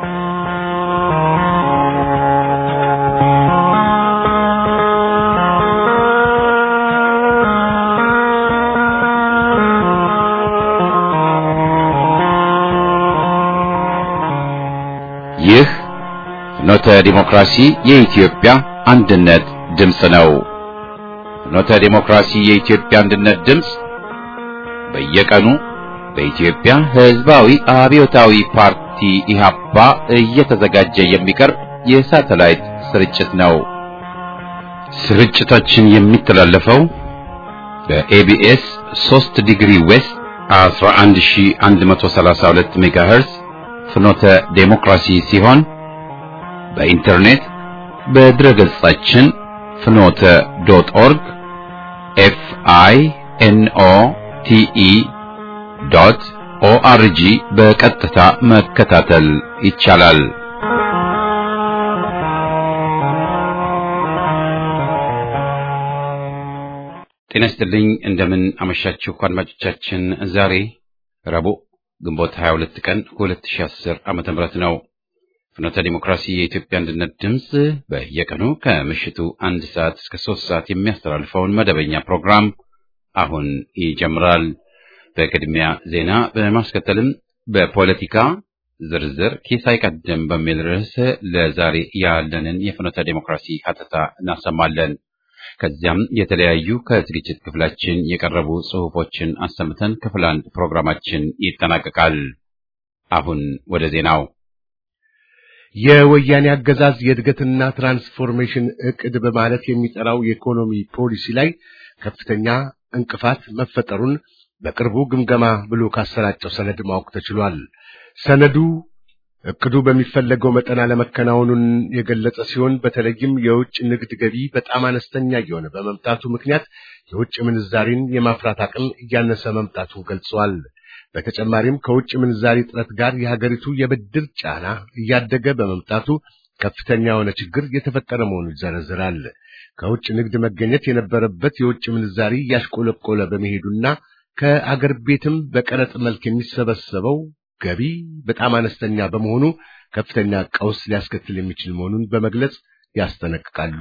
ይህ ፍኖተ ዲሞክራሲ የኢትዮጵያ አንድነት ድምፅ ነው። ፍኖተ ዲሞክራሲ የኢትዮጵያ አንድነት ድምፅ በየቀኑ በኢትዮጵያ ሕዝባዊ አብዮታዊ ፓርቲ ኢህአፓ እየተዘጋጀ የሚቀርብ የሳተላይት ስርጭት ነው። ስርጭታችን የሚተላለፈው በኤቢኤስ 3 ዲግሪ ዌስት 11132 ሜጋሄርዝ ፍኖተ ዴሞክራሲ ሲሆን በኢንተርኔት በድረ ገጻችን ፍኖተ ዶት ኦርግ ኤፍ አይ ኤን ኦ ቲ ኢ ዶት ኦአርጂ በቀጥታ መከታተል ይቻላል። ጤና ይስጥልኝ። እንደምን አመሻችሁ አድማጮቻችን። ዛሬ ረቡዕ ግንቦት 22 ቀን 2010 ዓመተ ምህረት ነው። ፍኖተ ዲሞክራሲ የኢትዮጵያ አንድነት ድምፅ በየቀኑ ከምሽቱ አንድ ሰዓት እስከ ሶስት ሰዓት የሚያስተላልፈውን መደበኛ ፕሮግራም አሁን ይጀምራል። በቅድሚያ ዜና በማስከተልም በፖለቲካ ዝርዝር ኪስ አይቀድም በሚል ርዕስ ለዛሬ ያለንን የፍኖተ ዲሞክራሲ ሀተታ እናሰማለን። ከዚያም የተለያዩ ከዝግጅት ክፍላችን የቀረቡ ጽሑፎችን አሰምተን ክፍል አንድ ፕሮግራማችን ይጠናቀቃል። አሁን ወደ ዜናው። የወያኔ አገዛዝ የእድገትና ትራንስፎርሜሽን እቅድ በማለት የሚጠራው የኢኮኖሚ ፖሊሲ ላይ ከፍተኛ እንቅፋት መፈጠሩን በቅርቡ ግምገማ ብሎ ካሰራጨው ሰነድ ማወቅ ተችሏል። ሰነዱ እቅዱ በሚፈለገው መጠን አለመከናወኑን የገለጸ ሲሆን በተለይም የውጭ ንግድ ገቢ በጣም አነስተኛ እየሆነ በመምጣቱ ምክንያት የውጭ ምንዛሪን የማፍራት አቅም እያነሰ መምጣቱን ገልጿል። በተጨማሪም ከውጭ ምንዛሪ እጥረት ጋር የሀገሪቱ የብድር ጫና እያደገ በመምጣቱ ከፍተኛ የሆነ ችግር የተፈጠረ መሆኑን ይዘረዝራል። ከውጭ ንግድ መገኘት የነበረበት የውጭ ምንዛሪ እያሽቆለቆለ በመሄዱና ከአገር ቤትም በቀረጥ መልክ የሚሰበሰበው ገቢ በጣም አነስተኛ በመሆኑ ከፍተኛ ቀውስ ሊያስከትል የሚችል መሆኑን በመግለጽ ያስጠነቅቃሉ።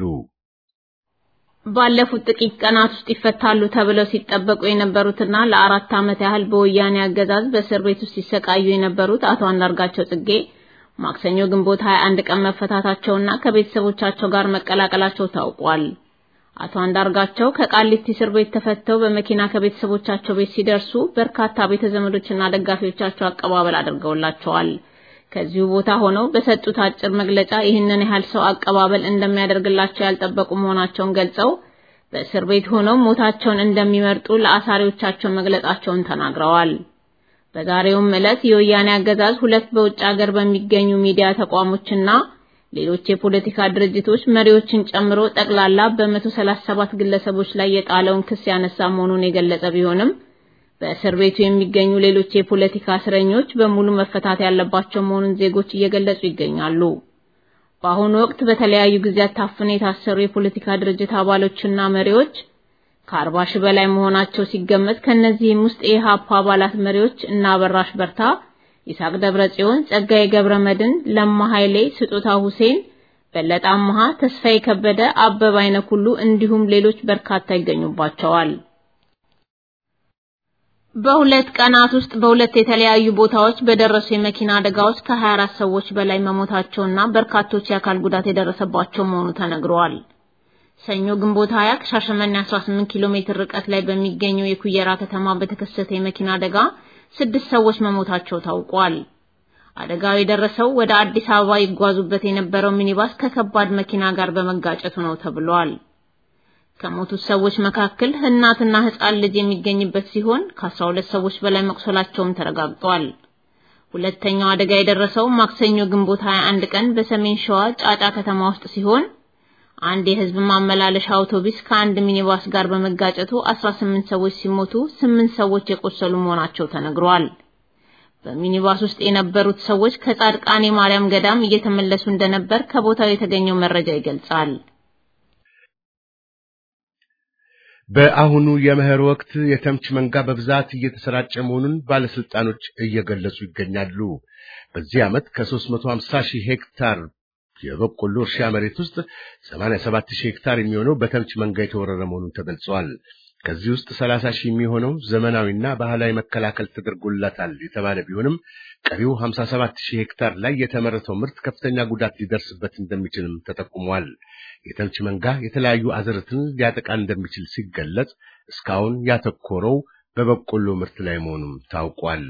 ባለፉት ጥቂት ቀናት ውስጥ ይፈታሉ ተብለው ሲጠበቁ የነበሩትና ለአራት ዓመት ያህል በወያኔ አገዛዝ በእስር ቤት ውስጥ ሲሰቃዩ የነበሩት አቶ አንዳርጋቸው ጽጌ ማክሰኞ ግንቦት 21 ቀን መፈታታቸውና ከቤተሰቦቻቸው ጋር መቀላቀላቸው ታውቋል። አቶ አንዳርጋቸው ከቃሊቲ እስር ቤት ተፈተው በመኪና ከቤተሰቦቻቸው ቤት ሲደርሱ በርካታ ቤተ ዘመዶችና ደጋፊዎቻቸው አቀባበል አድርገውላቸዋል። ከዚሁ ቦታ ሆነው በሰጡት አጭር መግለጫ ይህንን ያህል ሰው አቀባበል እንደሚያደርግላቸው ያልጠበቁ መሆናቸውን ገልጸው በእስር ቤት ሆነው ሞታቸውን እንደሚመርጡ ለአሳሪዎቻቸው መግለጻቸውን ተናግረዋል። በዛሬውም ዕለት የወያኔ አገዛዝ ሁለት በውጭ ሀገር በሚገኙ ሚዲያ ተቋሞችና ሌሎች የፖለቲካ ድርጅቶች መሪዎችን ጨምሮ ጠቅላላ በ137 ግለሰቦች ላይ የጣለውን ክስ ያነሳ መሆኑን የገለጸ ቢሆንም በእስር ቤቱ የሚገኙ ሌሎች የፖለቲካ እስረኞች በሙሉ መፈታት ያለባቸው መሆኑን ዜጎች እየገለጹ ይገኛሉ። በአሁኑ ወቅት በተለያዩ ጊዜያት ታፍነው የታሰሩ የፖለቲካ ድርጅት አባሎችና መሪዎች ከአርባ ሺህ በላይ መሆናቸው ሲገመት ከነዚህም ውስጥ የኢህአፓ አባላት መሪዎች እና አበራሽ በርታ ይስሐቅ ደብረ ጽዮን፣ ጸጋዬ ገብረ መድን፣ ለማ ኃይሌ፣ ስጦታ ሁሴን፣ በለጠ አምሃ፣ ተስፋዬ ከበደ፣ አበበ አይነክ ሁሉ እንዲሁም ሌሎች በርካታ ይገኙባቸዋል። በሁለት ቀናት ውስጥ በሁለት የተለያዩ ቦታዎች በደረሱ የመኪና አደጋዎች ከ24 ሰዎች በላይ መሞታቸውና በርካቶች የአካል ጉዳት የደረሰባቸው መሆኑ ተነግሯል። ሰኞ ግንቦት 20 ከሻሸመኔ 18 ኪሎ ሜትር ርቀት ላይ በሚገኘው የኩየራ ከተማ በተከሰተ የመኪና አደጋ ስድስት ሰዎች መሞታቸው ታውቋል። አደጋው የደረሰው ወደ አዲስ አበባ ይጓዙበት የነበረው ሚኒባስ ከከባድ መኪና ጋር በመጋጨቱ ነው ተብሏል። ከሞቱት ሰዎች መካከል እናትና ሕፃን ልጅ የሚገኝበት ሲሆን ከ12 ሰዎች በላይ መቁሰላቸውም ተረጋግጧል። ሁለተኛው አደጋ የደረሰው ማክሰኞ ግንቦት 21 ቀን በሰሜን ሸዋ ጫጫ ከተማ ውስጥ ሲሆን አንድ የህዝብ ማመላለሻ አውቶቡስ ከአንድ ሚኒባስ ጋር በመጋጨቱ 18 ሰዎች ሲሞቱ ስምንት ሰዎች የቆሰሉ መሆናቸው ተነግሯል። በሚኒባስ ውስጥ የነበሩት ሰዎች ከጻድቃኔ ማርያም ገዳም እየተመለሱ እንደነበር ከቦታው የተገኘው መረጃ ይገልጻል። በአሁኑ የመኸር ወቅት የተምች መንጋ በብዛት እየተሰራጨ መሆኑን ባለስልጣኖች እየገለጹ ይገኛሉ። በዚህ ዓመት ከ350 ሺህ ሄክታር የበቆሎ እርሻ መሬት ውስጥ 87 ሺህ ሄክታር የሚሆነው በተምች መንጋ የተወረረ መሆኑን ተገልጿል። ከዚህ ውስጥ 30 ሺህ የሚሆነው ዘመናዊና ባህላዊ መከላከል ተደርጎላታል የተባለ ቢሆንም ቀሪው 57 ሺህ ሄክታር ላይ የተመረተው ምርት ከፍተኛ ጉዳት ሊደርስበት እንደሚችልም ተጠቁሟል። የተምች መንጋ የተለያዩ አዝርዕትን ሊያጠቃ እንደሚችል ሲገለጽ እስካሁን ያተኮረው በበቆሎ ምርት ላይ መሆኑም ታውቋል።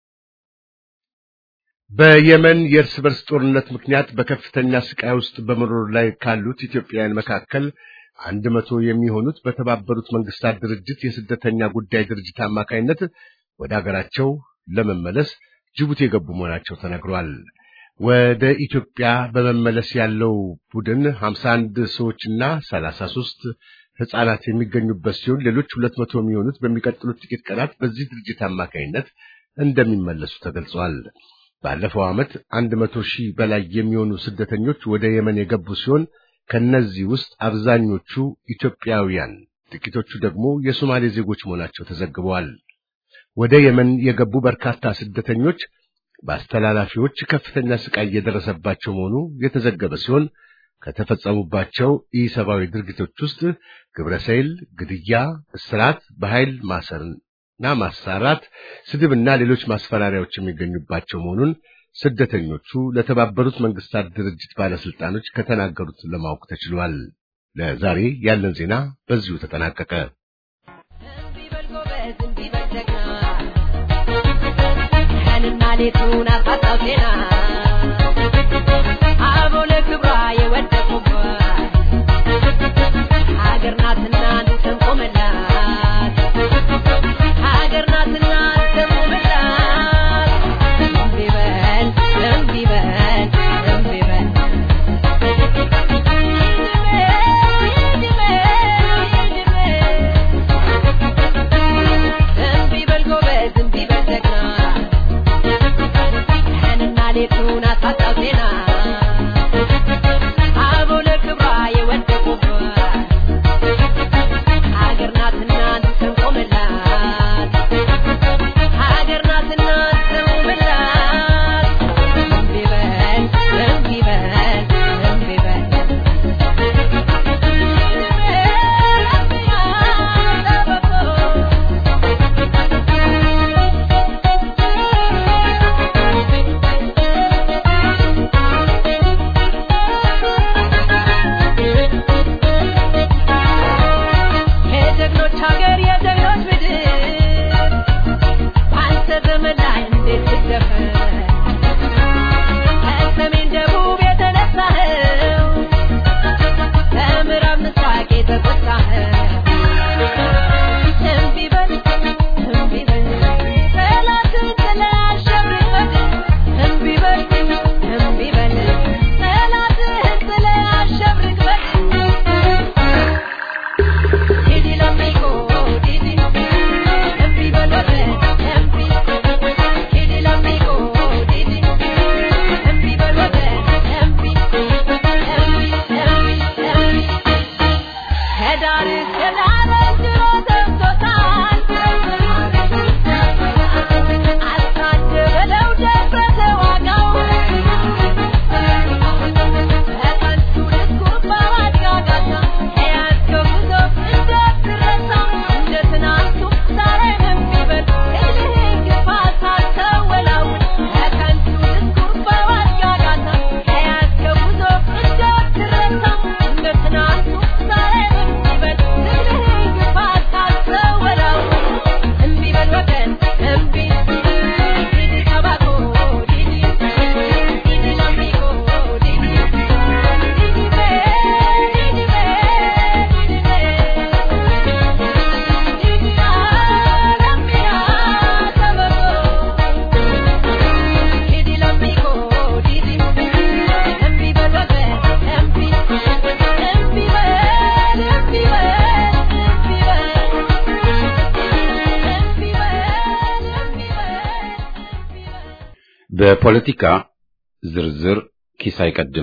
በየመን የእርስ በርስ ጦርነት ምክንያት በከፍተኛ ስቃይ ውስጥ በመኖር ላይ ካሉት ኢትዮጵያውያን መካከል አንድ መቶ የሚሆኑት በተባበሩት መንግስታት ድርጅት የስደተኛ ጉዳይ ድርጅት አማካይነት ወደ አገራቸው ለመመለስ ጅቡቲ የገቡ መሆናቸው ተነግሯል። ወደ ኢትዮጵያ በመመለስ ያለው ቡድን 51 ሰዎችና 33 ህጻናት የሚገኙበት ሲሆን ሌሎች 200 የሚሆኑት በሚቀጥሉት ጥቂት ቀናት በዚህ ድርጅት አማካይነት እንደሚመለሱ ተገልጿል። ባለፈው ዓመት 100 ሺህ በላይ የሚሆኑ ስደተኞች ወደ የመን የገቡ ሲሆን ከነዚህ ውስጥ አብዛኞቹ ኢትዮጵያውያን፣ ጥቂቶቹ ደግሞ የሶማሌ ዜጎች መሆናቸው ተዘግበዋል። ወደ የመን የገቡ በርካታ ስደተኞች በአስተላላፊዎች ከፍተኛ ስቃይ እየደረሰባቸው መሆኑ የተዘገበ ሲሆን ከተፈጸሙባቸው ኢሰብአዊ ድርጊቶች ውስጥ ግብረሰይል፣ ግድያ፣ እስራት፣ በኃይል ማሰርና ማሳራት፣ ስድብና ሌሎች ማስፈራሪያዎች የሚገኙባቸው መሆኑን ስደተኞቹ ለተባበሩት መንግስታት ድርጅት ባለስልጣኖች ከተናገሩት ለማወቅ ተችሏል። ለዛሬ ያለን ዜና በዚሁ ተጠናቀቀ። ሌቱን አሳጣው ዜና አበው ለክብሯ የወደቁባት ሀገር ናትና እንሰንቆመላት ሀገር ናትና እንሰንቆመላት እምቢ በል እምቢ በል እምቢ በል እምቢ በል ጎበዝ እምቢ በል ጀግና ቀንና ሌቱን አሳጣው ዜና አበው ለክብሯ የወደቁባት ሀገር ናትና እንሰንቆመላት ሀገር ናትና እንሰንቆመላት እምቢ በል እምቢ በል እምቢ በል የጀግኖች ሀገር የጀግኖች ምድር አንተ ዘመን ላይ እንዴት ትደፈር ከሰሜን ደቡብ የተነሳኸው ከምዕራብ ምስራቅ የተቆጣኸው እምቢ በል እምቢ በል ጠላትን ጥለህ አሸብርቀህ እምቢ በል እምቢ በል ጠላትህን ጥለህ አሸብርቀህ Didi l'amico, Didi, empi valore, empi. Didi l'amico, Didi, empi valore, empi. Empi, empi, empi. ከዳር እስከ ዳር ድሮ ደርሶታል። አልታደበለው ደፍረ ተዋጋው። በከንቱ ድስኩር በማጋጋታ የያዝከው ጉዞ እንዳትረሳ። እንደ ትናንቱ ዛሬም ቢበል እልህን ግፋ ሳትወላውል። በከንቱ ድስኩር በማጋጋታ የያዝከው ጉዞ እንዳትረሳ። እንደ ትናንቱ ዛሬም ቢበል እልህን ግፋ ሳትወላውል። እምቢ በል ወገን እምቢ ዲዲ ተባኮ ዲዲ ዲዲ ለሚጎ ዲዲ ዲዲ በል ዲዲ በል ዲዲ በል ዲዲ አለሚያ ተበሮ ዲዲ ለሚጎ ዲዲ እምቢ በል ወገን እምቢ እምቢ በል እምቢ በል እምቢ በል እምቢ በል እምቢ በል በፖለቲካ ዝርዝር ኪስ አይቀድም።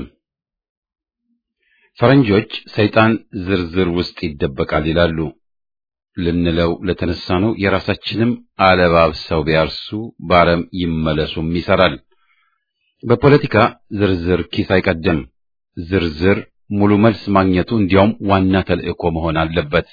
ፈረንጆች ሰይጣን ዝርዝር ውስጥ ይደበቃል ይላሉ። ልንለው ለተነሳ ነው የራሳችንም አለባብሰው ቢያርሱ ባረም ይመለሱም ይሰራል። በፖለቲካ ዝርዝር ኪስ አይቀድም። ዝርዝር ሙሉ መልስ ማግኘቱ እንዲያውም ዋና ተልእኮ መሆን አለበት።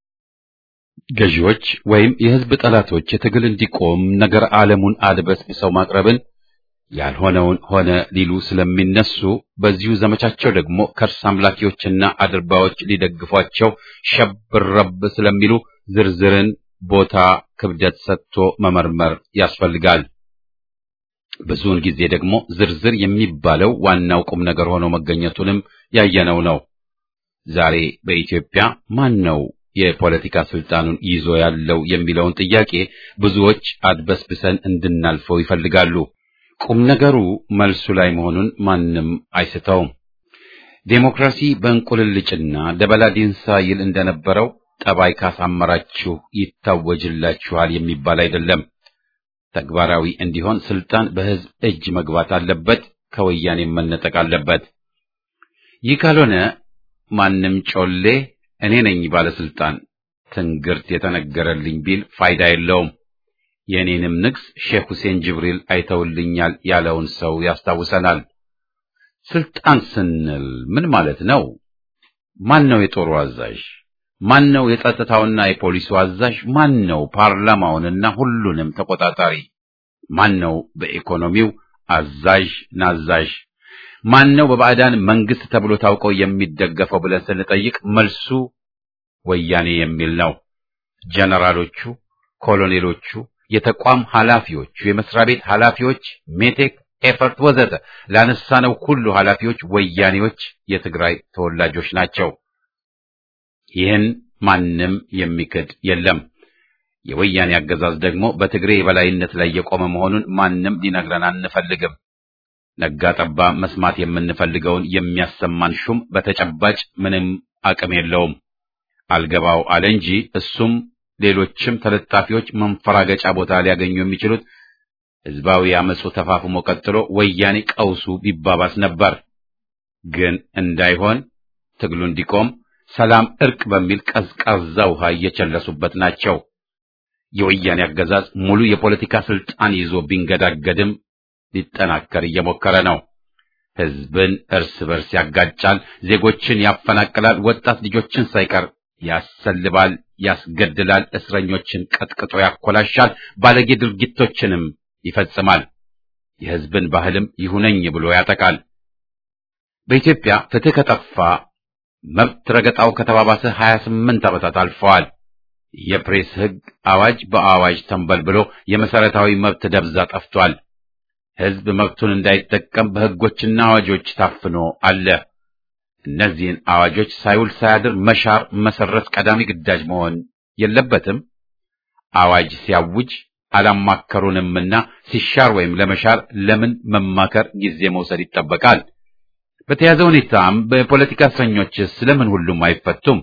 ገዢዎች ወይም የሕዝብ ጠላቶች የትግል እንዲቆም ነገር ዓለሙን አድበስብሰው ማቅረብን ያልሆነውን ሆነ ሊሉ ስለሚነሱ በዚሁ ዘመቻቸው ደግሞ ከርስ አምላኪዎችና አድርባዎች ሊደግፏቸው ሸብረብ ስለሚሉ ዝርዝርን ቦታ ክብደት ሰጥቶ መመርመር ያስፈልጋል። ብዙውን ጊዜ ደግሞ ዝርዝር የሚባለው ዋናው ቁም ነገር ሆኖ መገኘቱንም ያየነው ነው። ዛሬ በኢትዮጵያ ማን ነው የፖለቲካ ስልጣኑን ይዞ ያለው የሚለውን ጥያቄ ብዙዎች አድበስብሰን እንድናልፈው ይፈልጋሉ። ቁም ነገሩ መልሱ ላይ መሆኑን ማንም አይስተውም። ዴሞክራሲ በእንቁልልጭና ደበላ ዲንሳ ይል እንደነበረው ጠባይ ካሳመራችሁ ይታወጅላችኋል የሚባል አይደለም። ተግባራዊ እንዲሆን ስልጣን በሕዝብ እጅ መግባት አለበት፣ ከወያኔ መነጠቅ አለበት። ይህ ካልሆነ ማንም ጮሌ እኔ ነኝ ባለስልጣን ትንግርት የተነገረልኝ ቢል ፋይዳ የለውም። የእኔንም ንግስ ሼክ ሁሴን ጅብሪል አይተውልኛል ያለውን ሰው ያስታውሰናል። ስልጣን ስንል ምን ማለት ነው? ማን ነው የጦሩ አዛዥ? ማን ነው የጸጥታውና የፖሊሱ አዛዥ? ማን ነው ፓርላማውንና ሁሉንም ተቆጣጣሪ? ማን ነው በኢኮኖሚው አዛዥ ናዛዥ? ማን ነው በባዕዳን መንግስት ተብሎ ታውቀው የሚደገፈው ብለን ስንጠይቅ መልሱ ወያኔ የሚል ነው። ጀነራሎቹ፣ ኮሎኔሎቹ፣ የተቋም ኃላፊዎቹ፣ የመስሪያ ቤት ኃላፊዎች፣ ሜቴክ፣ ኤፈርት ወዘተ ላነሳነው ሁሉ ኃላፊዎች ወያኔዎች የትግራይ ተወላጆች ናቸው። ይህን ማንም የሚክድ የለም። የወያኔ አገዛዝ ደግሞ በትግሬ የበላይነት ላይ የቆመ መሆኑን ማንም ሊነግረን አንፈልግም። ነጋ ጠባ መስማት የምንፈልገውን የሚያሰማን ሹም በተጨባጭ ምንም አቅም የለውም። አልገባው አለ እንጂ እሱም ሌሎችም ተለጣፊዎች መንፈራገጫ ቦታ ሊያገኙ የሚችሉት ህዝባዊ አመፁ ተፋፍሞ ቀጥሎ ወያኔ ቀውሱ ቢባባስ ነበር። ግን እንዳይሆን ትግሉ እንዲቆም ሰላም፣ እርቅ በሚል ቀዝቃዛ ውሃ እየቸለሱበት ናቸው። የወያኔ አገዛዝ ሙሉ የፖለቲካ ስልጣን ይዞ ቢንገዳገድም ሊጠናከር እየሞከረ ነው። ህዝብን እርስ በርስ ያጋጫል፣ ዜጎችን ያፈናቅላል፣ ወጣት ልጆችን ሳይቀር ያሰልባል፣ ያስገድላል፣ እስረኞችን ቀጥቅጦ ያኮላሻል፣ ባለጌ ድርጊቶችንም ይፈጽማል። የህዝብን ባህልም ይሁነኝ ብሎ ያጠቃል። በኢትዮጵያ ፍትህ ከጠፋ መብት ረገጣው ከተባባሰ 28 ዓመታት አልፈዋል። የፕሬስ ህግ አዋጅ በአዋጅ ተንበልብሎ የመሰረታዊ መብት ደብዛ ጠፍቷል። ህዝብ መብቱን እንዳይጠቀም በህጎችና አዋጆች ታፍኖ አለ። እነዚህን አዋጆች ሳይውል ሳያድር መሻር፣ መሰረዝ ቀዳሚ ግዳጅ መሆን የለበትም። አዋጅ ሲያውጅ አላማከሩንምና ሲሻር ወይም ለመሻር ለምን መማከር ጊዜ መውሰድ ይጠበቃል? በተያዘ ሁኔታም በፖለቲካ እስረኞች ስለምን ሁሉም አይፈቱም?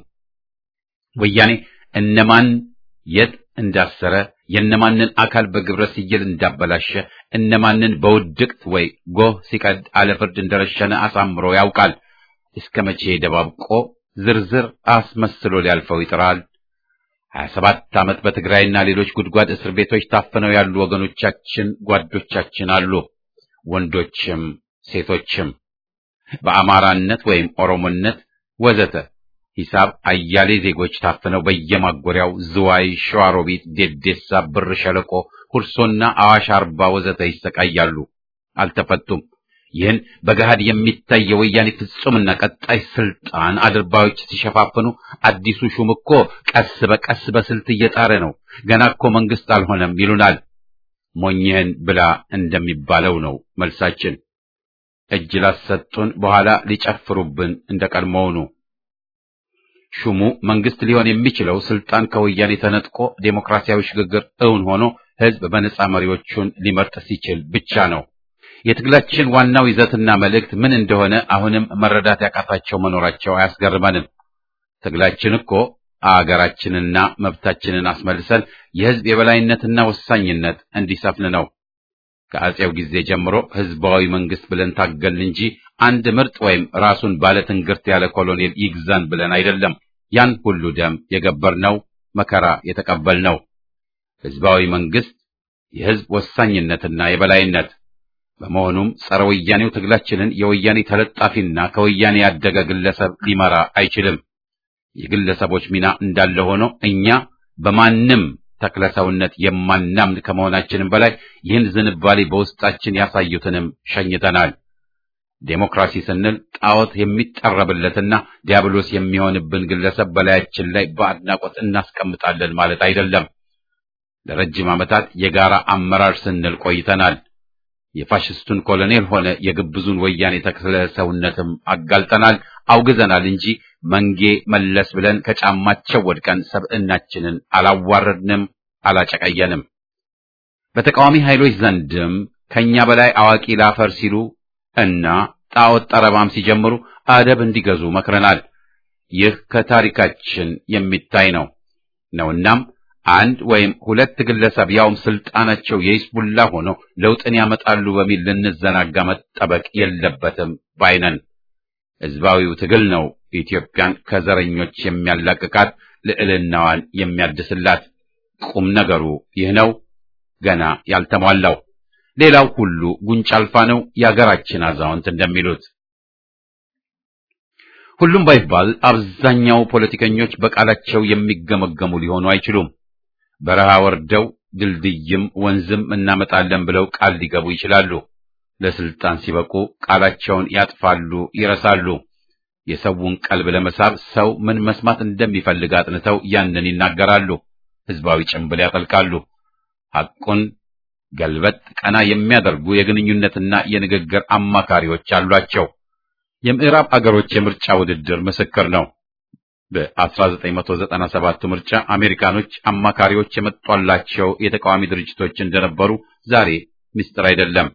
ወያኔ እነማን የት እንዳሰረ የእነማንን አካል በግብረ ስየል እንዳበላሸ እነማንን በውድቅት ወይ ጎህ ሲቀድ አለፍርድ እንደረሸነ አሳምሮ ያውቃል። እስከ መቼ ደባብቆ ዝርዝር አስመስሎ ሊያልፈው ይጥራል? ሀያ ሰባት ዓመት በትግራይና ሌሎች ጉድጓድ እስር ቤቶች ታፍነው ያሉ ወገኖቻችን ጓዶቻችን አሉ። ወንዶችም ሴቶችም በአማራነት ወይም ኦሮሞነት ወዘተ ሂሳብ አያሌ ዜጎች ታፍነው በየማጎሪያው ዝዋይ፣ ሸዋሮቢት፣ ዴዴሳ፣ ብር ሸለቆ፣ ሁርሶና አዋሽ አርባ ወዘተ ይሰቃያሉ፣ አልተፈቱም። ይህን በገሃድ የሚታይ የወያኔ ፍጹምና ቀጣይ ስልጣን አድርባዮች ሲሸፋፍኑ፣ አዲሱ ሹም እኮ ቀስ በቀስ በስልት እየጣረ ነው፣ ገና እኮ መንግስት አልሆነም ይሉናል። ሞኝህን ብላ እንደሚባለው ነው መልሳችን። እጅ ላሰጡን በኋላ ሊጨፍሩብን እንደቀድሞውኑ ሹሙ መንግስት ሊሆን የሚችለው ስልጣን ከወያኔ ተነጥቆ ዴሞክራሲያዊ ሽግግር እውን ሆኖ ህዝብ በነጻ መሪዎቹን ሊመርጥ ሲችል ብቻ ነው። የትግላችን ዋናው ይዘትና መልእክት ምን እንደሆነ አሁንም መረዳት ያቃታቸው መኖራቸው አያስገርመንም። ትግላችን እኮ አገራችንና መብታችንን አስመልሰን የህዝብ የበላይነትና ወሳኝነት እንዲሰፍን ነው። ከአጼው ጊዜ ጀምሮ ህዝባዊ መንግስት ብለን ታገልን እንጂ አንድ ምርጥ ወይም ራሱን ባለ ትንግርት ያለ ኮሎኔል ይግዛን ብለን አይደለም። ያን ሁሉ ደም የገበርነው መከራ የተቀበልነው ህዝባዊ መንግስት፣ የህዝብ ወሳኝነትና የበላይነት፣ በመሆኑም ጸረ ወያኔው ትግላችንን የወያኔ ተለጣፊና ከወያኔ ያደገ ግለሰብ ሊመራ አይችልም። የግለሰቦች ሚና እንዳለ ሆኖ እኛ በማንም ተክለሰውነት የማናምን ከመሆናችንም በላይ ይህን ዝንባሌ በውስጣችን ያሳዩትንም ሸኝተናል። ዴሞክራሲ ስንል ጣዖት የሚጠረብለትና ዲያብሎስ የሚሆንብን ግለሰብ በላያችን ላይ በአድናቆት እናስቀምጣለን ማለት አይደለም። ለረጅም ዓመታት የጋራ አመራር ስንል ቆይተናል። የፋሽስቱን ኮሎኔል ሆነ የግብዙን ወያኔ ተክለ ሰውነትም አጋልጠናል፣ አውግዘናል እንጂ መንጌ መለስ ብለን ከጫማቸው ወድቀን ሰብዕናችንን አላዋረድንም፣ አላጨቀየንም። በተቃዋሚ ኃይሎች ዘንድም ከኛ በላይ አዋቂ ላፈር ሲሉ እና ጣዖት ጠረባም ሲጀምሩ አደብ እንዲገዙ መክረናል። ይህ ከታሪካችን የሚታይ ነው ነውናም አንድ ወይም ሁለት ግለሰብ ያውም ስልጣናቸው የሂዝቡላ ሆኖ ለውጥን ያመጣሉ በሚል ልንዘናጋ መጠበቅ የለበትም ባይነን። ሕዝባዊው ትግል ነው ኢትዮጵያን ከዘረኞች የሚያላቅቃት ልዕልናዋን የሚያድስላት። ቁም ነገሩ ይህ ነው ገና ያልተሟላው። ሌላው ሁሉ ጉንጭ አልፋ ነው የአገራችን አዛውንት እንደሚሉት። ሁሉም ባይባል አብዛኛው ፖለቲከኞች በቃላቸው የሚገመገሙ ሊሆኑ አይችሉም። በረሃ ወርደው ድልድይም ወንዝም እናመጣለን ብለው ቃል ሊገቡ ይችላሉ። ለስልጣን ሲበቁ ቃላቸውን ያጥፋሉ፣ ይረሳሉ። የሰውን ቀልብ ለመሳብ ሰው ምን መስማት እንደሚፈልግ አጥንተው ያንን ይናገራሉ። ህዝባዊ ጭንብል ያጠልቃሉ። ሐቁን ገልበጥ ቀና የሚያደርጉ የግንኙነትና የንግግር አማካሪዎች አሏቸው። የምዕራብ አገሮች የምርጫ ውድድር ምስክር ነው። በ1997 ምርጫ አሜሪካኖች አማካሪዎች የመጧላቸው የተቃዋሚ ድርጅቶች እንደነበሩ ዛሬ ምስጢር አይደለም።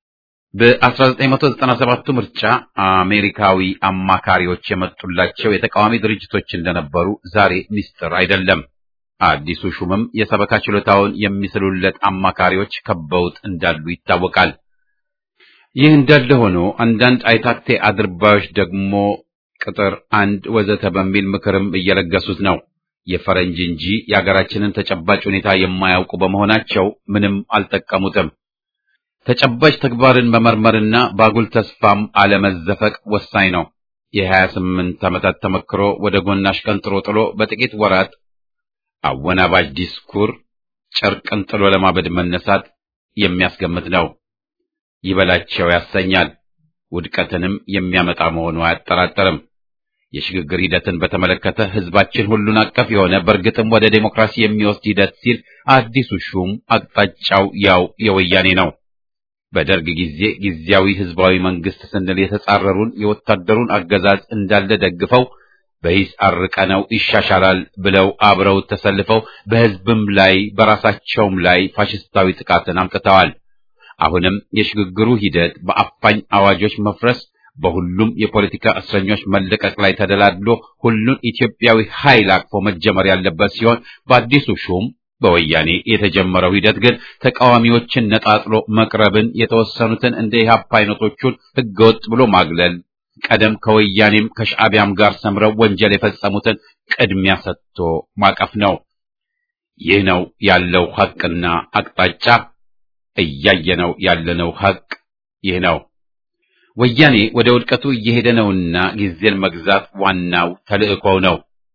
በ1997 ምርጫ አሜሪካዊ አማካሪዎች የመጡላቸው የተቃዋሚ ድርጅቶች እንደነበሩ ዛሬ ምስጢር አይደለም። አዲሱ ሹምም የሰበካ ችሎታውን የሚስሉለት አማካሪዎች ከበውት እንዳሉ ይታወቃል። ይህ እንዳለ ሆኖ አንዳንድ አይታክቴ አድርባዮች ደግሞ ቅጥር አንድ ወዘተ በሚል ምክርም እየለገሱት ነው። የፈረንጅ እንጂ የአገራችንን ተጨባጭ ሁኔታ የማያውቁ በመሆናቸው ምንም አልጠቀሙትም። ተጨባጭ ተግባርን መመርመርና ባጉል ተስፋም አለመዘፈቅ ወሳኝ ነው። የሀያ ስምንት ዓመታት ተመክሮ ወደ ጎን አሽቀንጥሮ ጥሎ በጥቂት ወራት አወናባጅ ዲስኩር ጨርቅን ጥሎ ለማበድ መነሳት የሚያስገምት ነው። ይበላቸው ያሰኛል። ውድቀትንም የሚያመጣ መሆኑ አያጠራጠርም። የሽግግር ሂደትን በተመለከተ ህዝባችን ሁሉን አቀፍ የሆነ በእርግጥም ወደ ዴሞክራሲ የሚወስድ ሂደት ሲል አዲሱ ሹም አቅጣጫው ያው የወያኔ ነው። በደርግ ጊዜ ጊዜያዊ ህዝባዊ መንግስት ስንል የተጻረሩን የወታደሩን አገዛዝ እንዳለ ደግፈው በሂስ አርቀነው ይሻሻላል ብለው አብረው ተሰልፈው በህዝብም ላይ በራሳቸውም ላይ ፋሽስታዊ ጥቃትን አምጥተዋል። አሁንም የሽግግሩ ሂደት በአፋኝ አዋጆች መፍረስ በሁሉም የፖለቲካ እስረኞች መለቀቅ ላይ ተደላድሎ ሁሉን ኢትዮጵያዊ ኃይል አቅፎ መጀመር ያለበት ሲሆን በአዲሱ ሹም በወያኔ የተጀመረው ሂደት ግን ተቃዋሚዎችን ነጣጥሎ መቅረብን፣ የተወሰኑትን እንደ ኢህአፓ አይነቶቹን ህገወጥ ብሎ ማግለል፣ ቀደም ከወያኔም ከሻዕቢያም ጋር ሰምረው ወንጀል የፈጸሙትን ቅድሚያ ሰጥቶ ማቀፍ ነው። ይህ ነው ያለው ሐቅና አቅጣጫ። እያየነው ያለነው ሐቅ ይህ ነው። ወያኔ ወደ ውድቀቱ እየሄደ ነውና ጊዜን መግዛት ዋናው ተልእኮው ነው።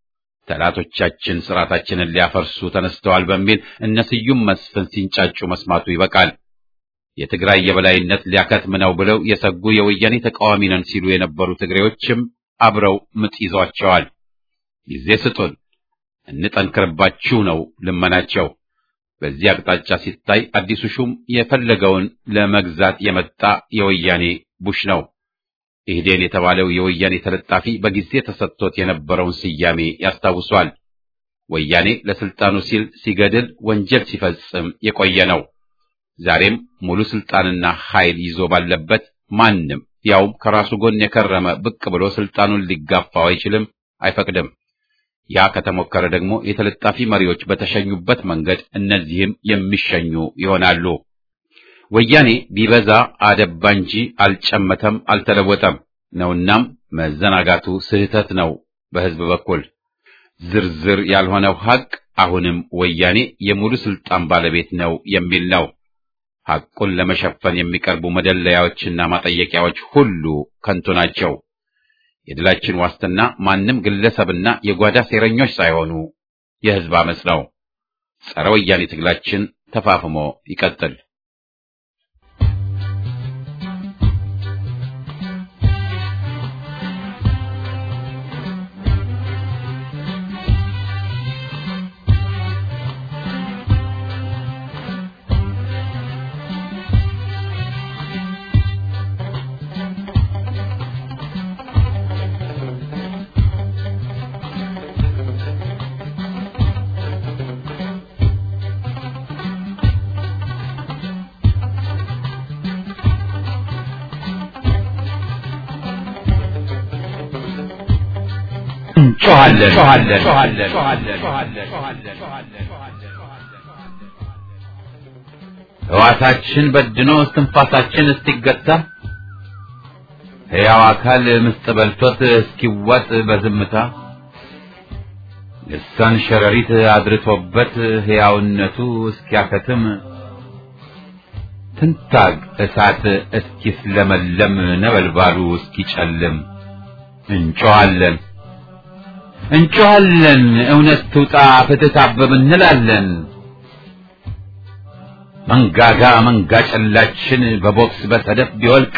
ጠላቶቻችን ስርዓታችንን ሊያፈርሱ ተነስተዋል በሚል እነ ስዩም መስፍን ሲንጫጩ መስማቱ ይበቃል። የትግራይ የበላይነት ሊያከትም ነው ብለው የሰጉ የወያኔ ተቃዋሚ ነን ሲሉ የነበሩ ትግሬዎችም አብረው ምጥ ይዟቸዋል። ጊዜ ስጡን፣ እንጠንክርባችሁ ነው ልመናቸው። በዚህ አቅጣጫ ሲታይ አዲሱ ሹም የፈለገውን ለመግዛት የመጣ የወያኔ ቡሽ ነው። ኢህዴን የተባለው የወያኔ ተለጣፊ በጊዜ ተሰጥቶት የነበረውን ስያሜ ያስታውሷል። ወያኔ ለስልጣኑ ሲል ሲገድል፣ ወንጀል ሲፈጽም የቆየ ነው። ዛሬም ሙሉ ስልጣንና ኃይል ይዞ ባለበት ማንም ያውም ከራሱ ጎን የከረመ ብቅ ብሎ ስልጣኑን ሊጋፋው አይችልም፣ አይፈቅድም። ያ ከተሞከረ ደግሞ የተለጣፊ መሪዎች በተሸኙበት መንገድ እነዚህም የሚሸኙ ይሆናሉ። ወያኔ ቢበዛ አደባ እንጂ አልጨመተም፣ አልተለወጠም ነውናም መዘናጋቱ ስህተት ነው። በህዝብ በኩል ዝርዝር ያልሆነው ሐቅ አሁንም ወያኔ የሙሉ ስልጣን ባለቤት ነው የሚል ነው። ሐቁን ለመሸፈን የሚቀርቡ መደለያዎችና ማጠየቂያዎች ሁሉ ከንቱ ናቸው። የድላችን ዋስትና ማንም ግለሰብና የጓዳ ሴረኞች ሳይሆኑ የሕዝብ አመፅ ነው። ጸረ ወያኔ ትግላችን ተፋፍሞ ይቀጥል። ሕዋሳችን በድኖ እስትንፋሳችን እስኪገታ ሕያው አካል ምስጥ በልቶት እስኪዋጥ በዝምታ ልሳን ሸረሪት አድርቶበት ሕያውነቱ እስኪያከትም ትንታግ እሳት እስኪስለመለም ነበልባሉ እስኪጨልም እንጮኻለን እንጮኻለን እውነት ትውጣ ፍትህ ታበብ እንላለን። መንጋጋ መንጋ ጨላችን በቦክስ በሰደፍ ቢወልቅ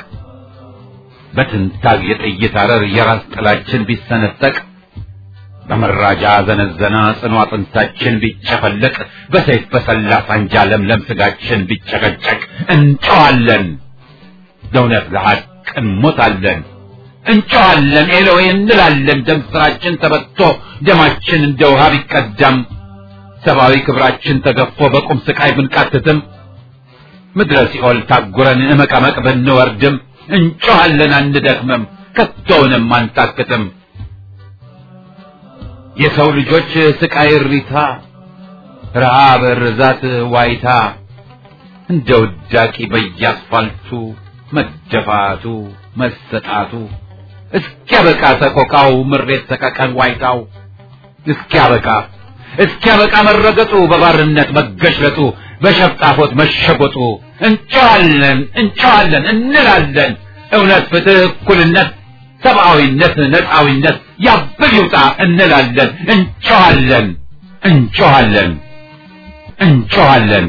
በትንታግ የጥይት አረር የራስ ጥላችን ቢሰነጠቅ በመራጃ ዘነዘና ጽኑ አጥንታችን ቢጨፈለቅ በሰይፍ በሰላ ሳንጃ ለምለም ስጋችን ቢጨቀጨቅ እንጮኻለን ለእውነት ለሐቅ እንሞታለን። እንጮኻለን ኤሎዌ እንላለን። ደም ስራችን ተበጥቶ ደማችን እንደ ውሃ ቢቀዳም ሰብአዊ ክብራችን ተገፎ በቁም ስቃይ ብንቃትትም ምድረ ሲኦል ታጉረን እመቀመቅ ብንወርድም እንጮኻለን አንደክምም፣ ከቶውንም አንታክትም። የሰው ልጆች ስቃይ እሪታ፣ ረሃብ፣ ርዛት፣ ዋይታ እንደ ውዳቂ በየአስፋልቱ መደፋቱ መሰጣቱ እስኪያበቃ ሰቆቃው ምሬት ሰቀቀን ዋይታው እስኪያበቃ እስኪያበቃ መረገጡ በባርነት መገሽለጡ በሸፍጣፎት መሸጎጡ እንጨዋለን እንጨዋለን እንላለን እውነት ፍትህ እኩልነት ሰብአዊነት ነፃዊነት ያብብ ይውጣ እንላለን እንጨዋለን እንጨዋለን እንጨዋለን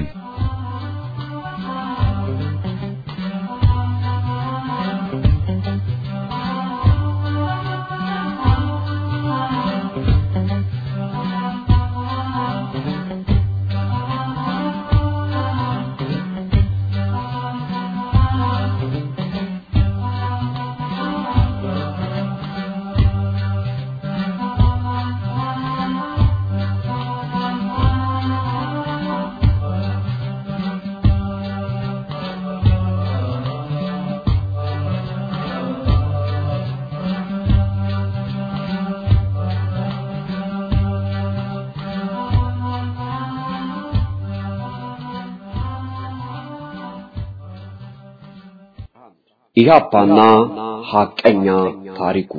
ኢህአፓና ሐቀኛ ታሪኩ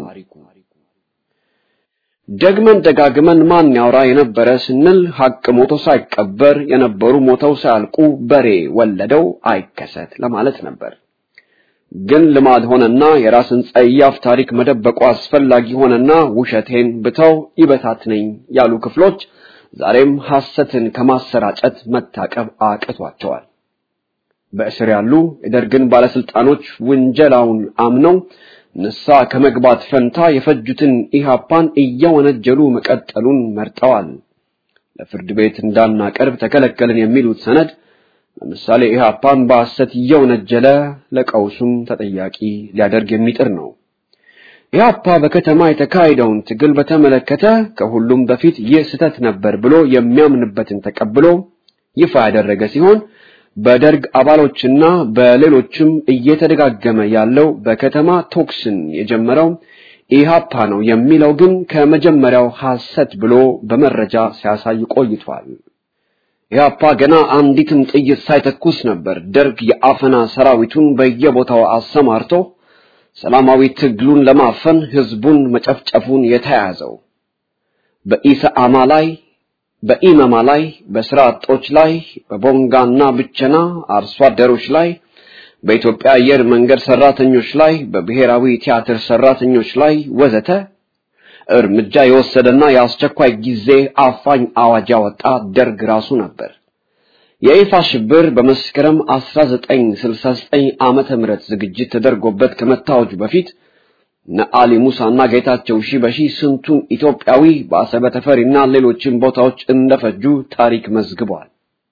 ደግመን ደጋግመን ማን ያውራ የነበረ ስንል ሐቅ ሞቶ ሳይቀበር የነበሩ ሞተው ሳያልቁ በሬ ወለደው አይከሰት ለማለት ነበር። ግን ልማድ ሆነና የራስን ጸያፍ ታሪክ መደበቁ አስፈላጊ ሆነና ውሸቴን ብተው ይበታትነኝ ያሉ ክፍሎች ዛሬም ሐሰትን ከማሰራጨት መታቀብ አቅቷቸዋል። በእስር ያሉ የደርግን ባለስልጣኖች ውንጀላውን አምነው ንሳ ከመግባት ፈንታ የፈጁትን ኢህአፓን እየወነጀሉ መቀጠሉን መርጠዋል። ለፍርድ ቤት እንዳናቀርብ ተከለከልን የሚሉት ሰነድ ለምሳሌ ኢህአፓን በሐሰት እየወነጀለ ለቀውሱም ተጠያቂ ሊያደርግ የሚጥር ነው። ኢህአፓ በከተማ የተካሄደውን ትግል በተመለከተ ከሁሉም በፊት ይህ ስህተት ነበር ብሎ የሚያምንበትን ተቀብሎ ይፋ ያደረገ ሲሆን በደርግ አባሎችና በሌሎችም እየተደጋገመ ያለው በከተማ ቶክስን የጀመረው ኢህአፓ ነው የሚለው ግን ከመጀመሪያው ሐሰት ብሎ በመረጃ ሲያሳይ ቆይቷል። ኢህአፓ ገና አንዲትም ጥይት ሳይተኩስ ነበር ደርግ የአፈና ሰራዊቱን በየቦታው አሰማርቶ ሰላማዊ ትግሉን ለማፈን ህዝቡን መጨፍጨፉን የተያዘው። በኢሰአማ ላይ በኢመማ ላይ፣ በስራ አጦች ላይ፣ በቦንጋና ብቸና አርሶ አደሮች ላይ፣ በኢትዮጵያ አየር መንገድ ሰራተኞች ላይ፣ በብሔራዊ ቲያትር ሰራተኞች ላይ ወዘተ እርምጃ የወሰደና የአስቸኳይ ጊዜ አፋኝ አዋጅ ያወጣ ደርግ ራሱ ነበር። የይፋ ሽብር በመስከረም 1969 ዓመተ ምህረት ዝግጅት ተደርጎበት ከመታወጁ በፊት ነአሊ ሙሳና ጌታቸው ሺበሺ ስንቱን ኢትዮጵያዊ በአሰበ ተፈሪና ሌሎችን ቦታዎች እንደፈጁ ታሪክ መዝግቧል።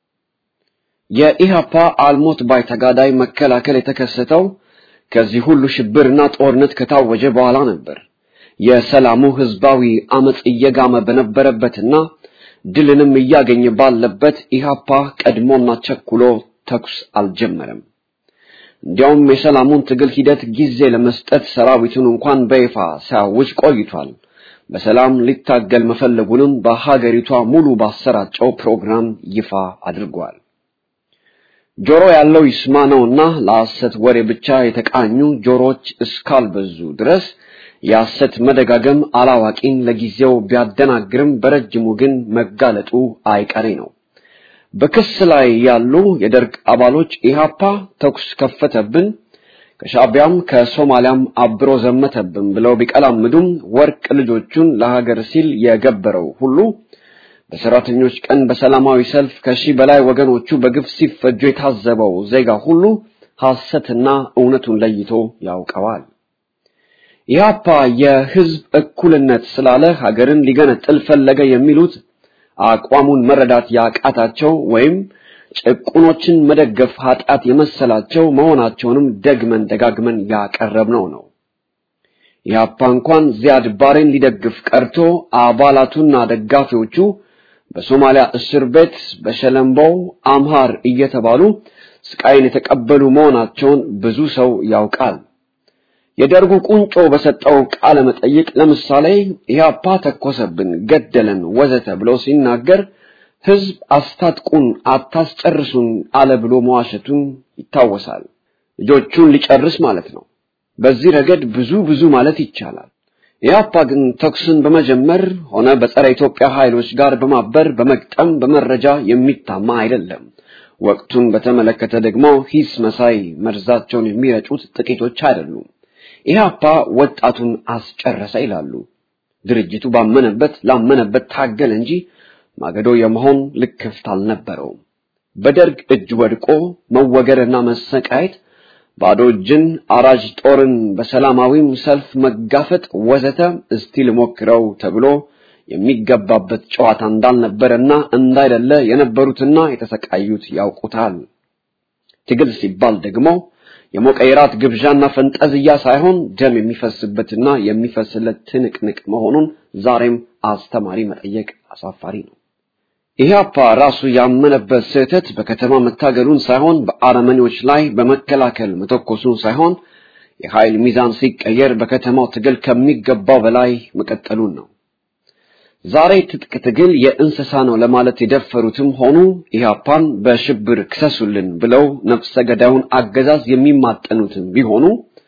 የኢሃፓ አልሞት ባይ ተጋዳይ መከላከል የተከሰተው ከዚህ ሁሉ ሽብርና ጦርነት ከታወጀ በኋላ ነበር። የሰላሙ ህዝባዊ አመጽ እየጋመ በነበረበትና ድልንም እያገኘ ባለበት ኢሃፓ ቀድሞና ቸኩሎ ተኩስ አልጀመረም። እንዲያውም የሰላሙን ትግል ሂደት ጊዜ ለመስጠት ሰራዊቱን እንኳን በይፋ ሲያውጅ ቆይቷል። በሰላም ሊታገል መፈለጉንም በሀገሪቷ ሙሉ ባሰራጨው ፕሮግራም ይፋ አድርጓል። ጆሮ ያለው ይስማ ነውና ለሐሰት ወሬ ብቻ የተቃኙ ጆሮች እስካልበዙ ድረስ የሐሰት መደጋገም አላዋቂን ለጊዜው ቢያደናግርም በረጅሙ ግን መጋለጡ አይቀሬ ነው። በክስ ላይ ያሉ የደርግ አባሎች ኢሃፓ ተኩስ ከፈተብን፣ ከሻቢያም ከሶማሊያም አብሮ ዘመተብን ብለው ቢቀላምዱም ወርቅ ልጆቹን ለሀገር ሲል የገበረው ሁሉ በሰራተኞች ቀን በሰላማዊ ሰልፍ ከሺህ በላይ ወገኖቹ በግፍ ሲፈጁ የታዘበው ዜጋ ሁሉ ሐሰትና እውነቱን ለይቶ ያውቀዋል። ኢህአፓ የህዝብ እኩልነት ስላለ ሀገርን ሊገነጥል ፈለገ የሚሉት አቋሙን መረዳት ያቃታቸው ወይም ጭቁኖችን መደገፍ ኃጢአት የመሰላቸው መሆናቸውንም ደግመን ደጋግመን ያቀረብነው ነው። ኢህአፓ እንኳን ዚያድ ባሬን ሊደግፍ ቀርቶ አባላቱና ደጋፊዎቹ በሶማሊያ እስር ቤት በሸለምበው አምሃር እየተባሉ ስቃይን የተቀበሉ መሆናቸውን ብዙ ሰው ያውቃል። የደርጉ ቁንጮ በሰጠው ቃለ መጠይቅ ለምሳሌ ኢህአፓ ተኮሰብን፣ ገደለን፣ ወዘተ ብሎ ሲናገር ህዝብ አስታጥቁን፣ አታስጨርሱን አለ ብሎ መዋሸቱን ይታወሳል። ልጆቹን ሊጨርስ ማለት ነው። በዚህ ረገድ ብዙ ብዙ ማለት ይቻላል። ኢህአፓ ግን ተኩስን በመጀመር ሆነ በጸረ ኢትዮጵያ ኃይሎች ጋር በማበር በመግጠም በመረጃ የሚታማ አይደለም። ወቅቱን በተመለከተ ደግሞ ሂስ መሳይ መርዛቸውን የሚረጩት ጥቂቶች አይደሉም። ኢህአፓ ወጣቱን አስጨረሰ ይላሉ። ድርጅቱ ባመነበት ላመነበት ታገል እንጂ ማገዶ የመሆን ልክፍት አልነበረውም። በደርግ እጅ ወድቆ መወገርና መሰቃየት፣ ባዶ እጅን አራጅ ጦርን በሰላማዊም ሰልፍ መጋፈጥ ወዘተ እስቲ ልሞክረው ተብሎ የሚገባበት ጨዋታ እንዳልነበረና እንዳይደለ የነበሩትና የተሰቃዩት ያውቁታል። ትግል ሲባል ደግሞ የሞቀ የራት ግብዣና ፈንጠዝያ ሳይሆን ደም የሚፈስበትና የሚፈስለት ትንቅንቅ መሆኑን ዛሬም አስተማሪ መጠየቅ አሳፋሪ ነው። ኢህአፓ ራሱ ያመነበት ስህተት በከተማ መታገሉን ሳይሆን በአረመኔዎች ላይ በመከላከል መተኮሱን ሳይሆን የኃይል ሚዛን ሲቀየር በከተማው ትግል ከሚገባው በላይ መቀጠሉን ነው። ዛሬ ትጥቅ ትግል የእንስሳ ነው ለማለት የደፈሩትም ሆኑ ኢህአፓን በሽብር ክሰሱልን ብለው ነፍሰ ገዳዩን አገዛዝ የሚማጠኑትም ቢሆኑ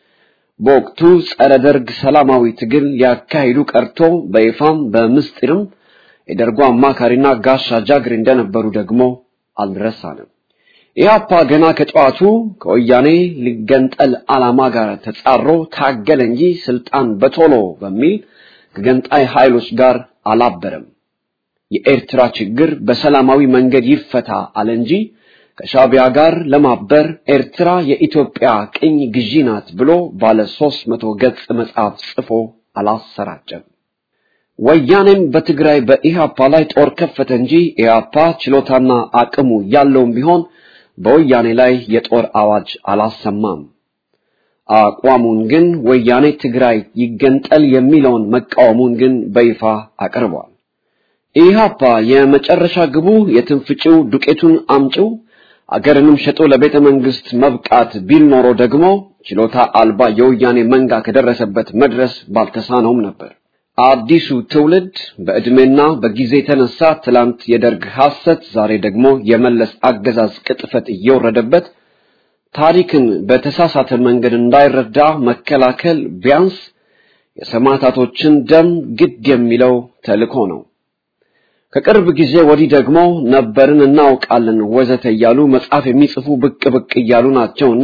በወቅቱ ጸረ ደርግ ሰላማዊ ትግል ሊያካሂዱ ቀርቶ በይፋም በምስጢርም የደርጉ አማካሪና ጋሻ ጃግሬ እንደነበሩ ደግሞ አልረሳንም። ኢህአፓ ገና ከጠዋቱ ከወያኔ ሊገንጠል ዓላማ ጋር ተጻሮ ታገለ እንጂ ስልጣን በቶሎ በሚል ከገንጣይ ኃይሎች ጋር አላበረም። የኤርትራ ችግር በሰላማዊ መንገድ ይፈታ አለ እንጂ ከሻቢያ ጋር ለማበር ኤርትራ የኢትዮጵያ ቅኝ ግዢ ናት ብሎ ባለ ሦስት መቶ ገጽ መጽሐፍ ጽፎ አላሰራጨም። ወያኔም በትግራይ በኢህአፓ ላይ ጦር ከፈተ እንጂ ኢህአፓ ችሎታና አቅሙ ያለውም ቢሆን በወያኔ ላይ የጦር አዋጅ አላሰማም። አቋሙን ግን ወያኔ ትግራይ ይገንጠል የሚለውን መቃወሙን ግን በይፋ አቅርቧል። ኢህአፓ የመጨረሻ ግቡ የትንፍጭው ዱቄቱን አምጪው አገርንም ሸጦ ለቤተ መንግስት መብቃት ቢል ኖሮ ደግሞ ችሎታ አልባ የወያኔ መንጋ ከደረሰበት መድረስ ባልተሳነውም ነበር። አዲሱ ትውልድ በዕድሜና በጊዜ የተነሳ ትላንት የደርግ ሐሰት፣ ዛሬ ደግሞ የመለስ አገዛዝ ቅጥፈት እየወረደበት ታሪክን በተሳሳተ መንገድ እንዳይረዳ መከላከል ቢያንስ የሰማዕታቶችን ደም ግድ የሚለው ተልእኮ ነው። ከቅርብ ጊዜ ወዲህ ደግሞ ነበርን እናውቃለን ወዘተ እያሉ መጽሐፍ የሚጽፉ ብቅ ብቅ እያሉ ናቸውና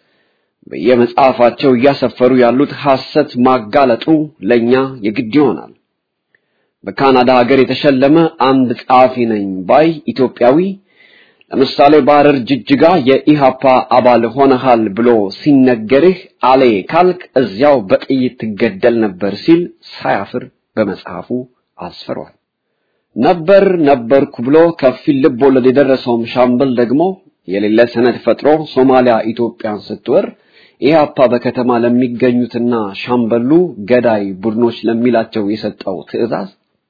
በየመጽሐፋቸው እያሰፈሩ ያሉት ሐሰት ማጋለጡ ለኛ የግድ ይሆናል። በካናዳ ሀገር የተሸለመ አንድ ጸሐፊ ነኝ ባይ ኢትዮጵያዊ ለምሳሌ በሐረር ጅጅጋ የኢሃፓ አባል ሆነሃል ብሎ ሲነገርህ አሌ ካልክ እዚያው በጥይት ትገደል ነበር ሲል ሳያፍር በመጽሐፉ አስፍሯል። ነበር ነበርኩ ብሎ ከፊል ልብ ወለድ የደረሰውም ሻምበል ደግሞ የሌለ ሰነድ ፈጥሮ ሶማሊያ ኢትዮጵያን ስትወር ኢህአፓ በከተማ ለሚገኙትና ሻምበሉ ገዳይ ቡድኖች ለሚላቸው የሰጠው ትዕዛዝ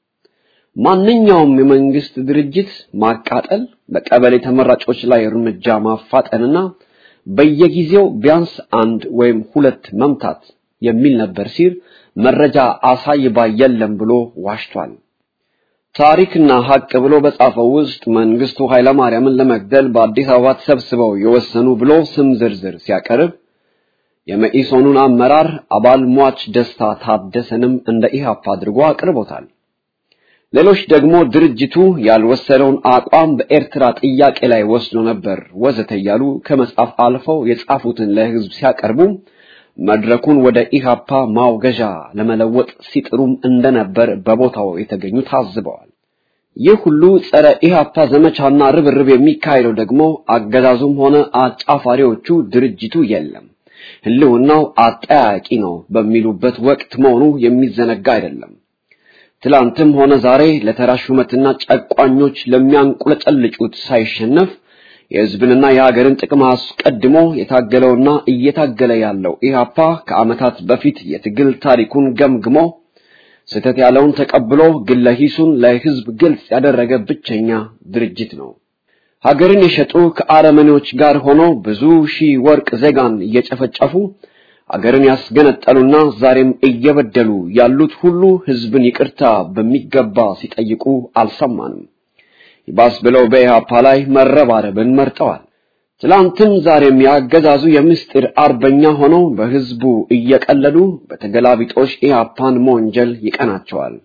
ማንኛውም የመንግስት ድርጅት ማቃጠል፣ በቀበሌ ተመራጮች ላይ እርምጃ ማፋጠንና በየጊዜው ቢያንስ አንድ ወይም ሁለት መምታት የሚል ነበር ሲል መረጃ አሳይ ባይ የለም ብሎ ዋሽቷል። ታሪክና ሀቅ ብሎ በጻፈው ውስጥ መንግስቱ ኃይለማርያምን ለመግደል በአዲስ አበባ ተሰብስበው የወሰኑ ብሎ ስም ዝርዝር ሲያቀርብ የመኢሶኑን አመራር አባል ሟች ደስታ ታደሰንም እንደ ኢህአፓ አድርጎ አቅርቦታል። ሌሎች ደግሞ ድርጅቱ ያልወሰደውን አቋም በኤርትራ ጥያቄ ላይ ወስዶ ነበር ወዘተ እያሉ ከመጻፍ አልፈው የጻፉትን ለህዝብ ሲያቀርቡ መድረኩን ወደ ኢሃፓ ማውገዣ ለመለወጥ ሲጥሩም እንደነበር በቦታው የተገኙ ታዝበዋል። ይህ ሁሉ ጸረ ኢሃፓ ዘመቻና ርብርብ የሚካሄደው ደግሞ አገዛዙም ሆነ አጫፋሪዎቹ ድርጅቱ የለም ህልውናው አጠያቂ ነው በሚሉበት ወቅት መሆኑ የሚዘነጋ አይደለም። ትላንትም ሆነ ዛሬ ለተራ ሹመትና ጨቋኞች ለሚያንቁለጨልጩት ሳይሸነፍ የህዝብንና የሀገርን ጥቅም አስቀድሞ የታገለውና እየታገለ ያለው ኢህአፓ ከዓመታት በፊት የትግል ታሪኩን ገምግሞ ስህተት ያለውን ተቀብሎ ግለ ሂሱን ለህዝብ ግልጽ ያደረገ ብቸኛ ድርጅት ነው። ሀገርን የሸጡ ከአረመኔዎች ጋር ሆኖ ብዙ ሺህ ወርቅ ዜጋን እየጨፈጨፉ አገርን ያስገነጠሉና ዛሬም እየበደሉ ያሉት ሁሉ ህዝብን ይቅርታ በሚገባ ሲጠይቁ አልሰማንም። ይባስ ብለው በኢህአፓ ላይ መረባረብን መርጠዋል። ትላንትም ዛሬም ያገዛዙ የምስጢር አርበኛ ሆነው በህዝቡ እየቀለዱ በተገላቢጦሽ ኢህአፓን መወንጀል ይቀናቸዋል።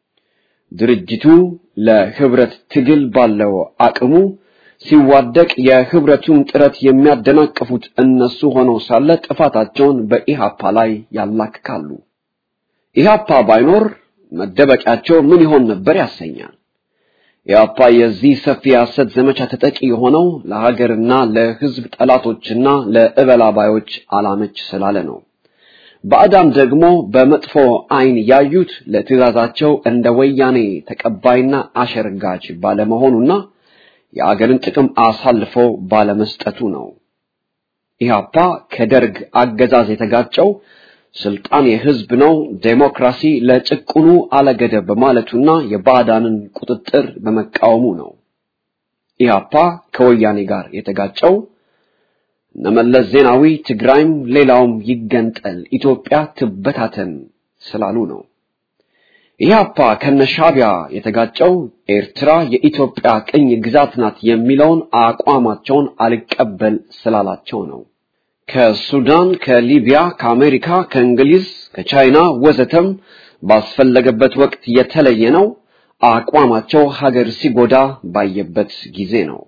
ድርጅቱ ለህብረት ትግል ባለው አቅሙ ሲዋደቅ የህብረቱን ጥረት የሚያደናቅፉት እነሱ ሆነው ሳለ ጥፋታቸውን በኢሃፓ ላይ ያላክካሉ። ኢሃፓ ባይኖር መደበቂያቸው ምን ይሆን ነበር ያሰኛል። ኢሃፓ የዚህ ሰፊ የሐሰት ዘመቻ ተጠቂ የሆነው ለሀገርና ለህዝብ ጠላቶችና ለእበላባዮች አላመች ስላለ ነው። ባዕዳን ደግሞ በመጥፎ አይን ያዩት ለትዕዛዛቸው እንደ ወያኔ ተቀባይና አሸርጋጅ ባለመሆኑና የአገርን ጥቅም አሳልፎ ባለመስጠቱ ነው። ኢህአፓ ከደርግ አገዛዝ የተጋጨው ስልጣን የህዝብ ነው፣ ዴሞክራሲ ለጭቁኑ አለገደብ በማለቱና የባዕዳንን ቁጥጥር በመቃወሙ ነው። ኢህአፓ ከወያኔ ጋር የተጋጨው እነመለስ ዜናዊ ትግራይም ሌላውም ይገንጠል፣ ኢትዮጵያ ትበታተን ስላሉ ነው። ኢህአፓ ከነሻቢያ የተጋጨው ኤርትራ የኢትዮጵያ ቅኝ ግዛት ናት የሚለውን አቋማቸውን አልቀበል ስላላቸው ነው። ከሱዳን፣ ከሊቢያ፣ ከአሜሪካ፣ ከእንግሊዝ፣ ከቻይና ወዘተም ባስፈለገበት ወቅት የተለየ ነው። አቋማቸው ሀገር ሲጎዳ ባየበት ጊዜ ነው።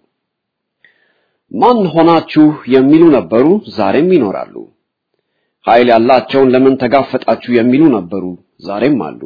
ማን ሆናችሁ የሚሉ ነበሩ፣ ዛሬም ይኖራሉ። ኃይል ያላቸውን ለምን ተጋፈጣችሁ የሚሉ ነበሩ፣ ዛሬም አሉ።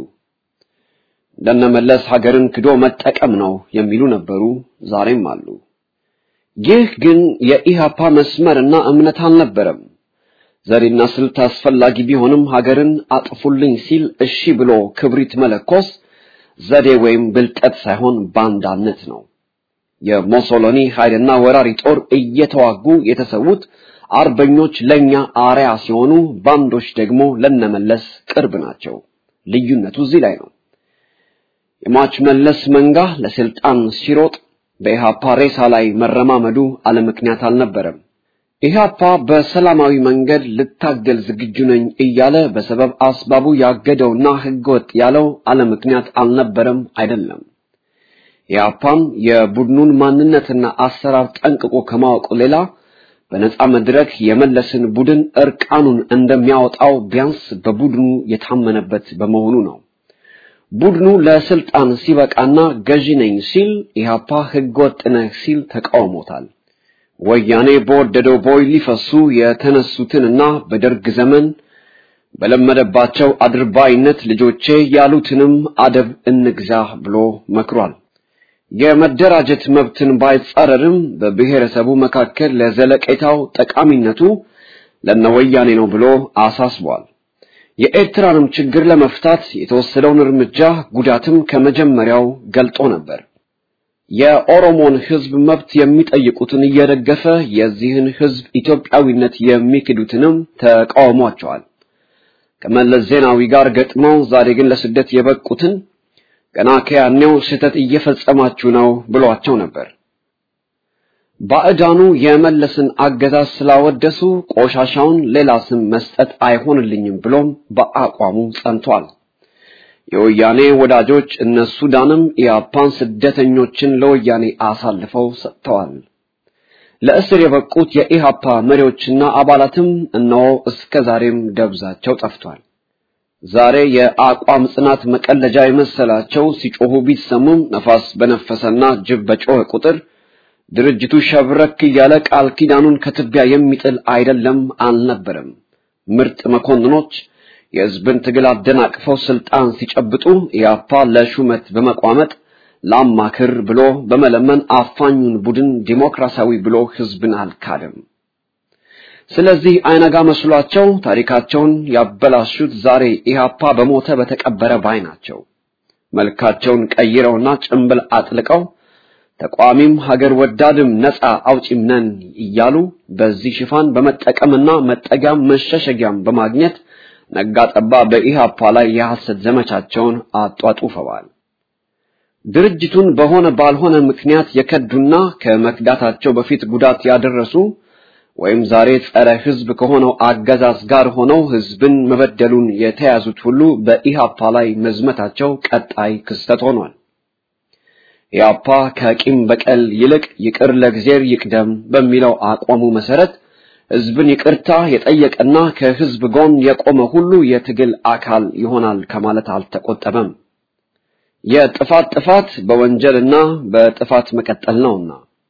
እንደነመለስ ሀገርን ክዶ መጠቀም ነው የሚሉ ነበሩ፣ ዛሬም አሉ። ይህ ግን የኢሃፓ መስመርና እምነት አልነበረም። ዘዴና ስልት አስፈላጊ ቢሆንም ሀገርን አጥፉልኝ ሲል እሺ ብሎ ክብሪት መለኮስ ዘዴ ወይም ብልጠት ሳይሆን ባንዳነት ነው። የሞሶሎኒ ኃይልና ወራሪ ጦር እየተዋጉ የተሰዉት አርበኞች ለኛ አርያ ሲሆኑ፣ ባንዶች ደግሞ ለነመለስ ቅርብ ናቸው። ልዩነቱ እዚህ ላይ ነው። የሟች መለስ መንጋ ለስልጣን ሲሮጥ በኢሃፓ ሬሳ ላይ መረማመዱ አለ ምክንያት አልነበረም። ኢሃፓ በሰላማዊ መንገድ ልታገል ዝግጁ ነኝ እያለ በሰበብ አስባቡ ያገደውና ህገወጥ ያለው አለ ምክንያት አልነበረም አይደለም። ኢሃፓም የቡድኑን ማንነትና አሰራር ጠንቅቆ ከማወቁ ሌላ በነጻ መድረክ የመለስን ቡድን እርቃኑን እንደሚያወጣው ቢያንስ በቡድኑ የታመነበት በመሆኑ ነው። ቡድኑ ለስልጣን ሲበቃና ገዢ ነኝ ሲል ኢህአፓ ህገወጥ ነህ ሲል ተቃውሞታል። ወያኔ በወደደው ቦይ ሊፈሱ የተነሱትንና በደርግ ዘመን በለመደባቸው አድርባይነት ልጆቼ ያሉትንም አደብ እንግዛ ብሎ መክሯል። የመደራጀት መብትን ባይጻረርም በብሔረሰቡ መካከል ለዘለቄታው ጠቃሚነቱ ለነወያኔ ነው ብሎ አሳስቧል። የኤርትራንም ችግር ለመፍታት የተወሰደውን እርምጃ ጉዳትም ከመጀመሪያው ገልጦ ነበር። የኦሮሞን ህዝብ መብት የሚጠይቁትን እየደገፈ የዚህን ህዝብ ኢትዮጵያዊነት የሚክዱትንም ተቃውሟቸዋል። ከመለስ ዜናዊ ጋር ገጥመው ዛሬ ግን ለስደት የበቁትን ገና ከያኔው ስህተት እየፈጸማችሁ ነው ብሏቸው ነበር። ባዕዳኑ የመለስን አገዛዝ ስላወደሱ ቆሻሻውን ሌላ ስም መስጠት አይሆንልኝም ብሎም በአቋሙ ጸንቷል። የወያኔ ወዳጆች እነ ሱዳንም ኢያፓን ስደተኞችን ለወያኔ አሳልፈው ሰጥተዋል። ለእስር የበቁት የኢሃፓ መሪዎችና አባላትም እነሆ እስከ ዛሬም ደብዛቸው ጠፍቷል። ዛሬ የአቋም ጽናት መቀለጃ የመሰላቸው ሲጮሁ ቢሰሙም ነፋስ በነፈሰና ጅብ በጮኸ ቁጥር ድርጅቱ ሸብረክ እያለ ቃል ኪዳኑን ከትቢያ የሚጥል አይደለም አልነበረም። ምርጥ መኮንኖች የህዝብን ትግል አደናቅፈው ስልጣን ሲጨብጡ ኢያፓ ለሹመት በመቋመጥ ላማክር ብሎ በመለመን አፋኙን ቡድን ዲሞክራሲያዊ ብሎ ህዝብን አልካደም። ስለዚህ አይነጋ መስሏቸው ታሪካቸውን ያበላሹት ዛሬ ኢህአፓ በሞተ በተቀበረ ባይ ናቸው። መልካቸውን ቀይረውና ጭንብል አጥልቀው ተቋሚም ሀገር ወዳድም ነፃ አውጪም ነን እያሉ በዚህ ሽፋን በመጠቀምና መጠጊያም መሸሸጊያም በማግኘት ነጋጠባ በኢህአፓ ላይ የሐሰት ዘመቻቸውን አጧጡፈዋል። ድርጅቱን በሆነ ባልሆነ ምክንያት የከዱና ከመክዳታቸው በፊት ጉዳት ያደረሱ ወይም ዛሬ ጸረ ህዝብ ከሆነው አገዛዝ ጋር ሆነው ህዝብን መበደሉን የተያዙት ሁሉ በኢሃፓ ላይ መዝመታቸው ቀጣይ ክስተት ሆኗል። ኢሃፓ ከቂም በቀል ይልቅ ይቅር ለእግዚአብሔር ይቅደም በሚለው አቋሙ መሰረት ህዝብን ይቅርታ የጠየቀና ከህዝብ ጎን የቆመ ሁሉ የትግል አካል ይሆናል ከማለት አልተቆጠበም። የጥፋት ጥፋት በወንጀልና በጥፋት መቀጠል ነውና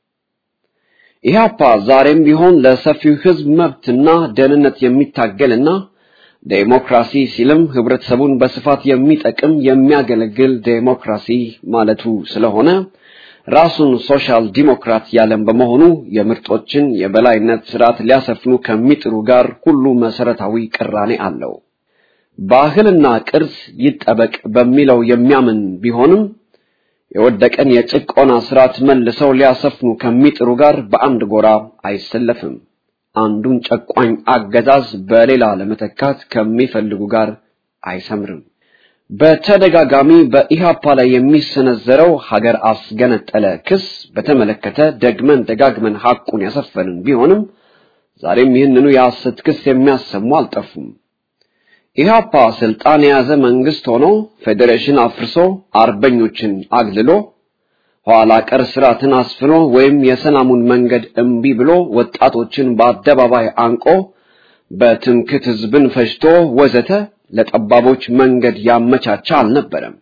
ኢህአፓ ዛሬም ቢሆን ለሰፊው ህዝብ መብትና ደህንነት የሚታገልና ዴሞክራሲ ሲልም ህብረተሰቡን በስፋት የሚጠቅም የሚያገለግል ዴሞክራሲ ማለቱ ስለሆነ ራሱን ሶሻል ዲሞክራት ያለም በመሆኑ የምርጦችን የበላይነት ስርዓት ሊያሰፍኑ ከሚጥሩ ጋር ሁሉ መሰረታዊ ቅራኔ አለው። ባህልና ቅርስ ይጠበቅ በሚለው የሚያምን ቢሆንም የወደቀን የጭቆና ስርዓት መልሰው ሊያሰፍኑ ከሚጥሩ ጋር በአንድ ጎራ አይሰለፍም። አንዱን ጨቋኝ አገዛዝ በሌላ ለመተካት ከሚፈልጉ ጋር አይሰምርም። በተደጋጋሚ በኢሃፓ ላይ የሚሰነዘረው ሀገር አስገነጠለ ክስ በተመለከተ ደግመን ደጋግመን ሐቁን ያሰፈንን ቢሆንም ዛሬም ይህንኑ የሐሰት ክስ የሚያሰሙ አልጠፉም። ኢህአፓ ስልጣን የያዘ መንግስት ሆኖ ፌዴሬሽን አፍርሶ አርበኞችን አግልሎ ኋላ ቀር ስርዓትን አስፍኖ ወይም የሰላሙን መንገድ እምቢ ብሎ ወጣቶችን በአደባባይ አንቆ በትምክት ህዝብን ፈጅቶ ወዘተ ለጠባቦች መንገድ ያመቻቻ አልነበረም።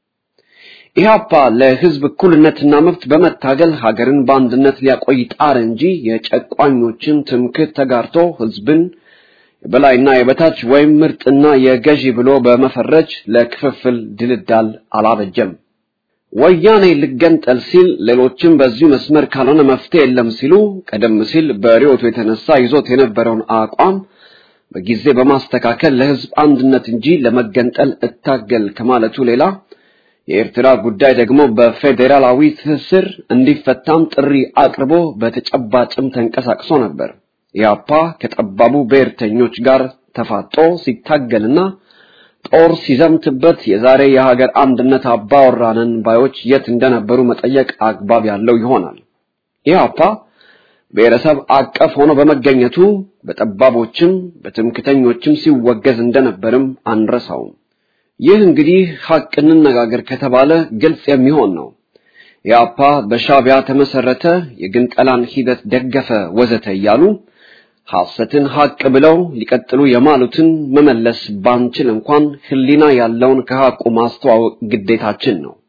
ኢህአፓ ለህዝብ እኩልነትና መብት በመታገል ሀገርን በአንድነት ሊያቆይ ጣር እንጂ የጨቋኞችን ትምክት ተጋርቶ ህዝብን የበላይና የበታች ወይም ምርጥና የገዢ ብሎ በመፈረጅ ለክፍፍል ድልዳል አላበጀም። ወያኔ ልገንጠል ሲል ሌሎችም በዚሁ መስመር ካልሆነ መፍትሄ የለም ሲሉ ቀደም ሲል በሪዮቱ የተነሳ ይዞት የነበረውን አቋም በጊዜ በማስተካከል ለህዝብ አንድነት እንጂ ለመገንጠል እታገል ከማለቱ ሌላ የኤርትራ ጉዳይ ደግሞ በፌዴራላዊ ትስስር እንዲፈታም ጥሪ አቅርቦ በተጨባጭም ተንቀሳቅሶ ነበር። ኢያፓ ከጠባቡ ብሔርተኞች ጋር ተፋጦ ሲታገልና ጦር ሲዘምትበት የዛሬ የሀገር አንድነት አባወራንን ባዮች የት እንደነበሩ መጠየቅ አግባብ ያለው ይሆናል። ኢያፓ ብሔረሰብ አቀፍ ሆኖ በመገኘቱ በጠባቦችም በትምክተኞችም ሲወገዝ እንደነበርም አንረሳውም። ይህ እንግዲህ ሐቅ እንነጋገር ከተባለ ግልጽ የሚሆን ነው። ኢያፓ በሻቢያ ተመሰረተ፣ የግንጠላን ሂደት ደገፈ፣ ወዘተ እያሉ ሐሰትን ሐቅ ብለው ሊቀጥሉ የማሉትን መመለስ ባንችል እንኳን ሕሊና ያለውን ከሐቁ ማስተዋወቅ ግዴታችን ነው።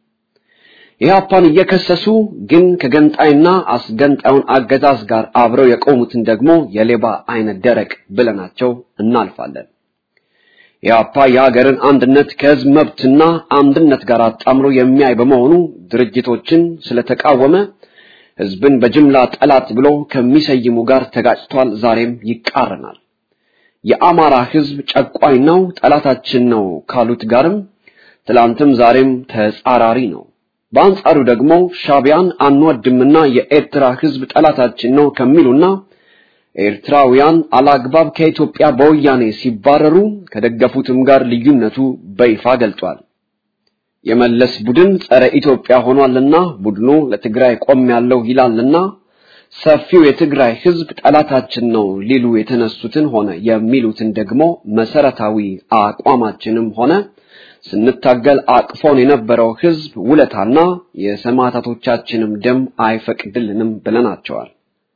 ኢህአፓን እየከሰሱ ግን ከገንጣይና አስገንጣዩን አገዛዝ ጋር አብረው የቆሙትን ደግሞ የሌባ አይነት ደረቅ ብለናቸው እናልፋለን። ኢህአፓ የሀገርን አንድነት ከህዝብ መብትና አንድነት ጋር አጣምሮ የሚያይ በመሆኑ ድርጅቶችን ስለተቃወመ ህዝብን በጅምላ ጠላት ብሎ ከሚሰይሙ ጋር ተጋጭቷል። ዛሬም ይቃረናል። የአማራ ህዝብ ጨቋኝ ነው፣ ጠላታችን ነው ካሉት ጋርም ትላንትም ዛሬም ተጻራሪ ነው። በአንጻሩ ደግሞ ሻቢያን አንወድምና የኤርትራ ህዝብ ጠላታችን ነው ከሚሉና ኤርትራውያን አላግባብ ከኢትዮጵያ በወያኔ ሲባረሩ ከደገፉትም ጋር ልዩነቱ በይፋ ገልጧል። የመለስ ቡድን ጸረ ኢትዮጵያ ሆኗልና ቡድኑ ለትግራይ ቆም ያለው ይላልና ሰፊው የትግራይ ህዝብ ጠላታችን ነው ሊሉ የተነሱትን ሆነ የሚሉትን ደግሞ መሰረታዊ አቋማችንም ሆነ ስንታገል አቅፎን የነበረው ህዝብ ውለታና የሰማዕታቶቻችንም ደም አይፈቅድልንም ብለናቸዋል።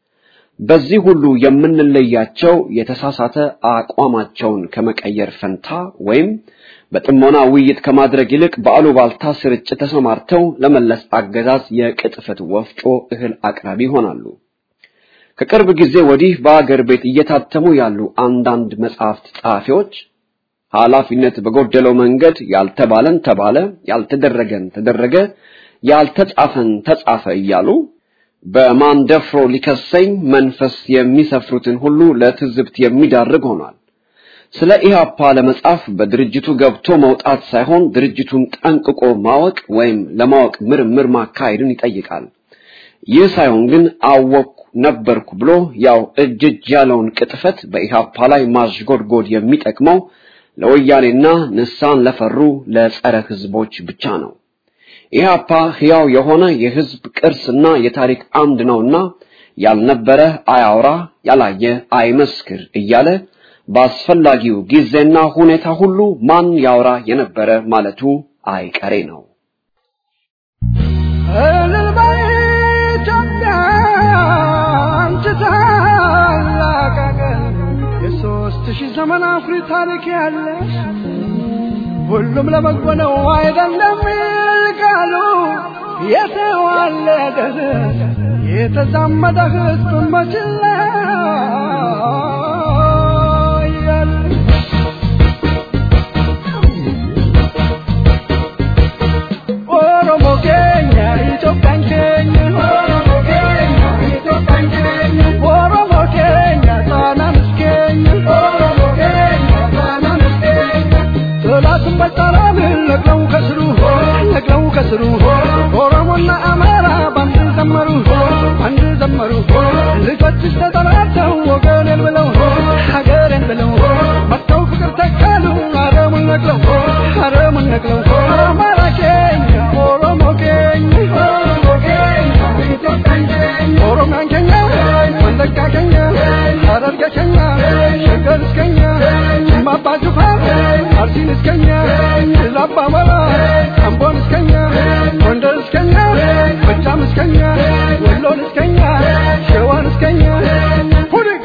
በዚህ ሁሉ የምንለያቸው የተሳሳተ አቋማቸውን ከመቀየር ፈንታ ወይም በጥሞና ውይይት ከማድረግ ይልቅ በአሉባልታ ስርጭት ተሰማርተው ለመለስ አገዛዝ የቅጥፈት ወፍጮ እህል አቅራቢ ይሆናሉ። ከቅርብ ጊዜ ወዲህ በአገር ቤት እየታተሙ ያሉ አንዳንድ መጽሐፍት ጸሐፊዎች ኃላፊነት በጎደለው መንገድ ያልተባለን ተባለ፣ ያልተደረገን ተደረገ፣ ያልተጻፈን ተጻፈ እያሉ በማን ደፍሮ ሊከሰኝ መንፈስ የሚሰፍሩትን ሁሉ ለትዝብት የሚዳርግ ሆኗል። ስለ ኢህአፓ ለመጻፍ በድርጅቱ ገብቶ መውጣት ሳይሆን ድርጅቱን ጠንቅቆ ማወቅ ወይም ለማወቅ ምርምር ማካሄድን ይጠይቃል። ይህ ሳይሆን ግን አወቅኩ ነበርኩ ብሎ ያው እጅ እጅ ያለውን ቅጥፈት በኢህአፓ ላይ ማሽጎድጎድ የሚጠቅመው ለወያኔና ንሳን ለፈሩ ለጸረ ህዝቦች ብቻ ነው። ኢህአፓ ሕያው የሆነ የህዝብ ቅርስና የታሪክ አምድ ነውና ያልነበረ አያውራ፣ ያላየ አይመስክር እያለ በአስፈላጊው ጊዜና ሁኔታ ሁሉ ማን ያውራ የነበረ ማለቱ አይቀሬ ነው። እልል በይ ኢትዮጵያ አንቺ ታላቅ አገር የሦስት ሺህ ዘመን አኩሪ ታሪክ ያለሽ ሁሉም ለበጎ ነው አይደለም ቃሉ የተዋለደ የተዛመደ ህዝብ መችላ ኦሮሞ ኬኛ ኢትዮጵያን ኬኛ ኦሮሞ ኬኛ ኢትዮጵያን ኬኛ ኦሮሞ ኬኛ ጣናንስ ኬኛ ኦሮሞ ኬኛ ጣናንስ ኬኛ ጠላትን በጣላን ነቅለው ከስሩ ነቅለው ከስሩ ኦሮሞና አማራ ባንድ ዘመሩ አንድ ዘመሩ ልጆችሽ ተጠራርተው ወገኔን ብለው ሀገሬን ብለው መጥተው ፍቅር ተካሉ አረሙን ነቅለው አረሙን ነቅለው አማራ ኬኛ ኦሮሞ ኬኛ ኦሮሞ ኬኛ ኢትዮጵያን ኬኛ ኦሮሚያን ኬኛ ወለጋ ኬኛ ሐረርጌ ኬኛ ሸገር እስከኛ ጅማ አባ ጅፋር አርሲን እስከኛ ድል አባ መራ አምቦን እስከኛ ጎንደር እስከኛ ጎጃም እስከኛ ወሎን እስከኛ ሸዋን እስከኛ ሁድግ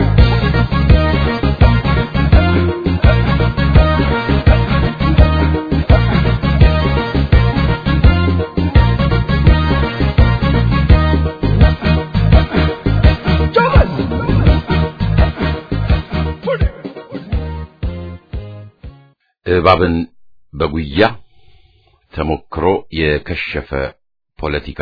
ጆበል ሁድግ እባብን በጉያ ተሞክሮ የከሸፈ ፖለቲካ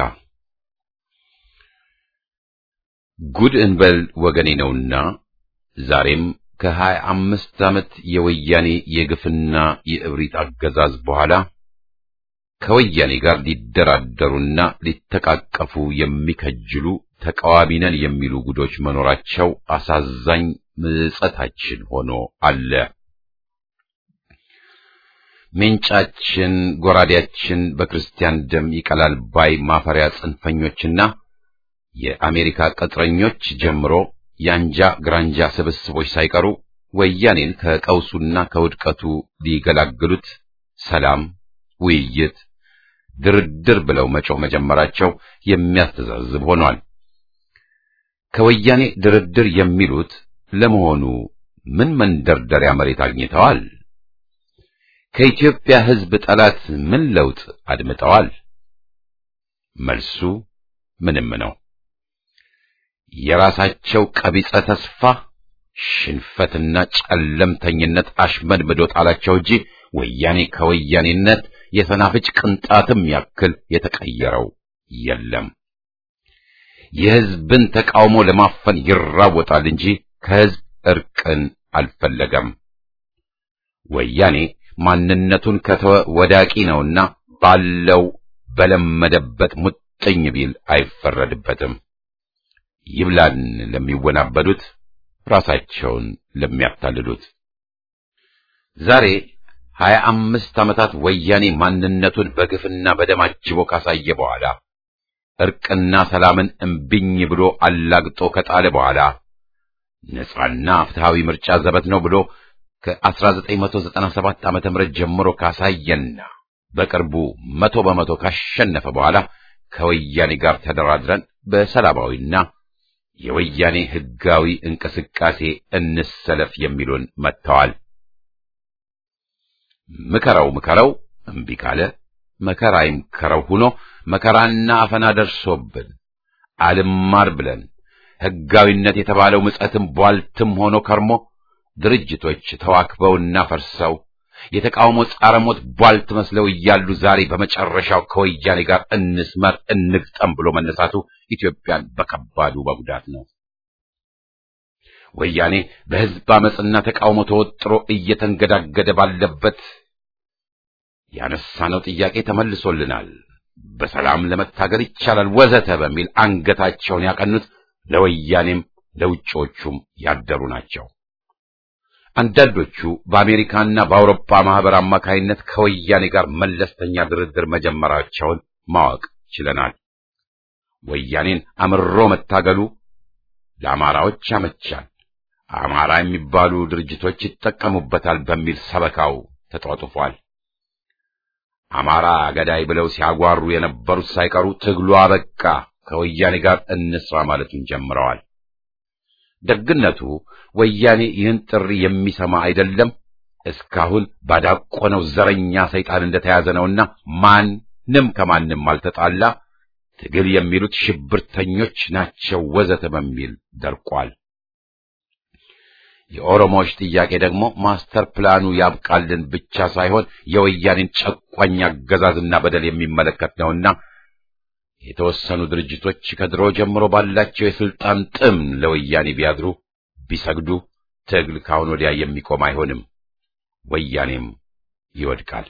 ጉድ እንበል ወገኔ ነውና ዛሬም ከሀያ አምስት ዓመት የወያኔ የግፍና የእብሪት አገዛዝ በኋላ ከወያኔ ጋር ሊደራደሩና ሊተቃቀፉ የሚከጅሉ ተቃዋሚ ነን የሚሉ ጉዶች መኖራቸው አሳዛኝ ምጸታችን ሆኖ አለ። ሜንጫችን ጎራዴያችን በክርስቲያን ደም ይቀላል ባይ ማፈሪያ ጽንፈኞችና የአሜሪካ ቅጥረኞች ጀምሮ የአንጃ ግራንጃ ስብስቦች ሳይቀሩ ወያኔን ከቀውሱና ከውድቀቱ ሊገላግሉት ሰላም፣ ውይይት፣ ድርድር ብለው መጮህ መጀመራቸው የሚያስተዛዝብ ሆኗል። ከወያኔ ድርድር የሚሉት ለመሆኑ ምን መንደርደሪያ መሬት አግኝተዋል? ከኢትዮጵያ ሕዝብ ጠላት ምን ለውጥ አድምጠዋል? መልሱ ምንም ነው። የራሳቸው ቀቢጸ ተስፋ ሽንፈትና ጨለምተኝነት አሽመድምዶ ጣላቸው እንጂ ወያኔ ከወያኔነት የሰናፍጭ ቅንጣትም ያክል የተቀየረው የለም። የሕዝብን ተቃውሞ ለማፈን ይራወጣል እንጂ ከሕዝብ እርቅን አልፈለገም። ወያኔ ማንነቱን ከተወ ወዳቂ ነውና ባለው በለመደበት ሙጥኝ ቢል አይፈረድበትም። ይብላን ለሚወናበዱት ራሳቸውን ለሚያታልሉት። ዛሬ ሀያ አምስት ዓመታት ወያኔ ማንነቱን በግፍና በደም አጅቦ ካሳየ በኋላ እርቅና ሰላምን እምቢኝ ብሎ አላግጦ ከጣለ በኋላ ነጻና ፍትሃዊ ምርጫ ዘበት ነው ብሎ ከ1997 ዓመተ ምህረት ጀምሮ ካሳየና በቅርቡ መቶ በመቶ ካሸነፈ በኋላ ከወያኔ ጋር ተደራድረን በሰላማዊና የወያኔ ሕጋዊ እንቅስቃሴ እንሰለፍ የሚሉን መጥተዋል። ምከረው ምከረው እምቢ ካለ መከራ ይምከረው ሆኖ መከራና አፈና ደርሶብን አልማር ብለን ሕጋዊነት የተባለው ምጸትም ቧልትም ሆኖ ከርሞ ድርጅቶች ተዋክበውና ፈርሰው የተቃውሞ ጻረ ሞት ቧልት መስለው እያሉ ዛሬ በመጨረሻው ከወያኔ ጋር እንስመር እንግጠም ብሎ መነሳቱ ኢትዮጵያን በከባዱ መጉዳት ነው። ወያኔ በሕዝብ አመፅና ተቃውሞ ተወጥሮ እየተንገዳገደ ባለበት ያነሳነው ጥያቄ ተመልሶልናል፣ በሰላም ለመታገል ይቻላል፣ ወዘተ በሚል አንገታቸውን ያቀኑት ለወያኔም ለውጮቹም ያደሩ ናቸው። አንዳንዶቹ በአሜሪካና በአውሮፓ ማህበር አማካይነት ከወያኔ ጋር መለስተኛ ድርድር መጀመራቸውን ማወቅ ችለናል። ወያኔን አምሮ መታገሉ ለአማራዎች ያመቻል፣ አማራ የሚባሉ ድርጅቶች ይጠቀሙበታል በሚል ሰበካው ተጧጡፏል። አማራ ገዳይ ብለው ሲያጓሩ የነበሩት ሳይቀሩ ትግሉ አበቃ፣ ከወያኔ ጋር እንስራ ማለቱን ጀምረዋል። ደግነቱ ወያኔ ይህን ጥሪ የሚሰማ አይደለም። እስካሁን ባዳቆነው ዘረኛ ሰይጣን እንደተያዘ ነውና ማንም ከማንም አልተጣላ፣ ትግል የሚሉት ሽብርተኞች ናቸው ወዘተ በሚል ደርቋል። የኦሮሞዎች ጥያቄ ደግሞ ማስተር ፕላኑ ያብቃልን ብቻ ሳይሆን የወያኔን ጨቋኝ አገዛዝና በደል የሚመለከት ነውና የተወሰኑ ድርጅቶች ከድሮ ጀምሮ ባላቸው የስልጣን ጥም ለወያኔ ቢያድሩ ቢሰግዱ ትግል ካሁን ወዲያ የሚቆም አይሆንም፣ ወያኔም ይወድቃል።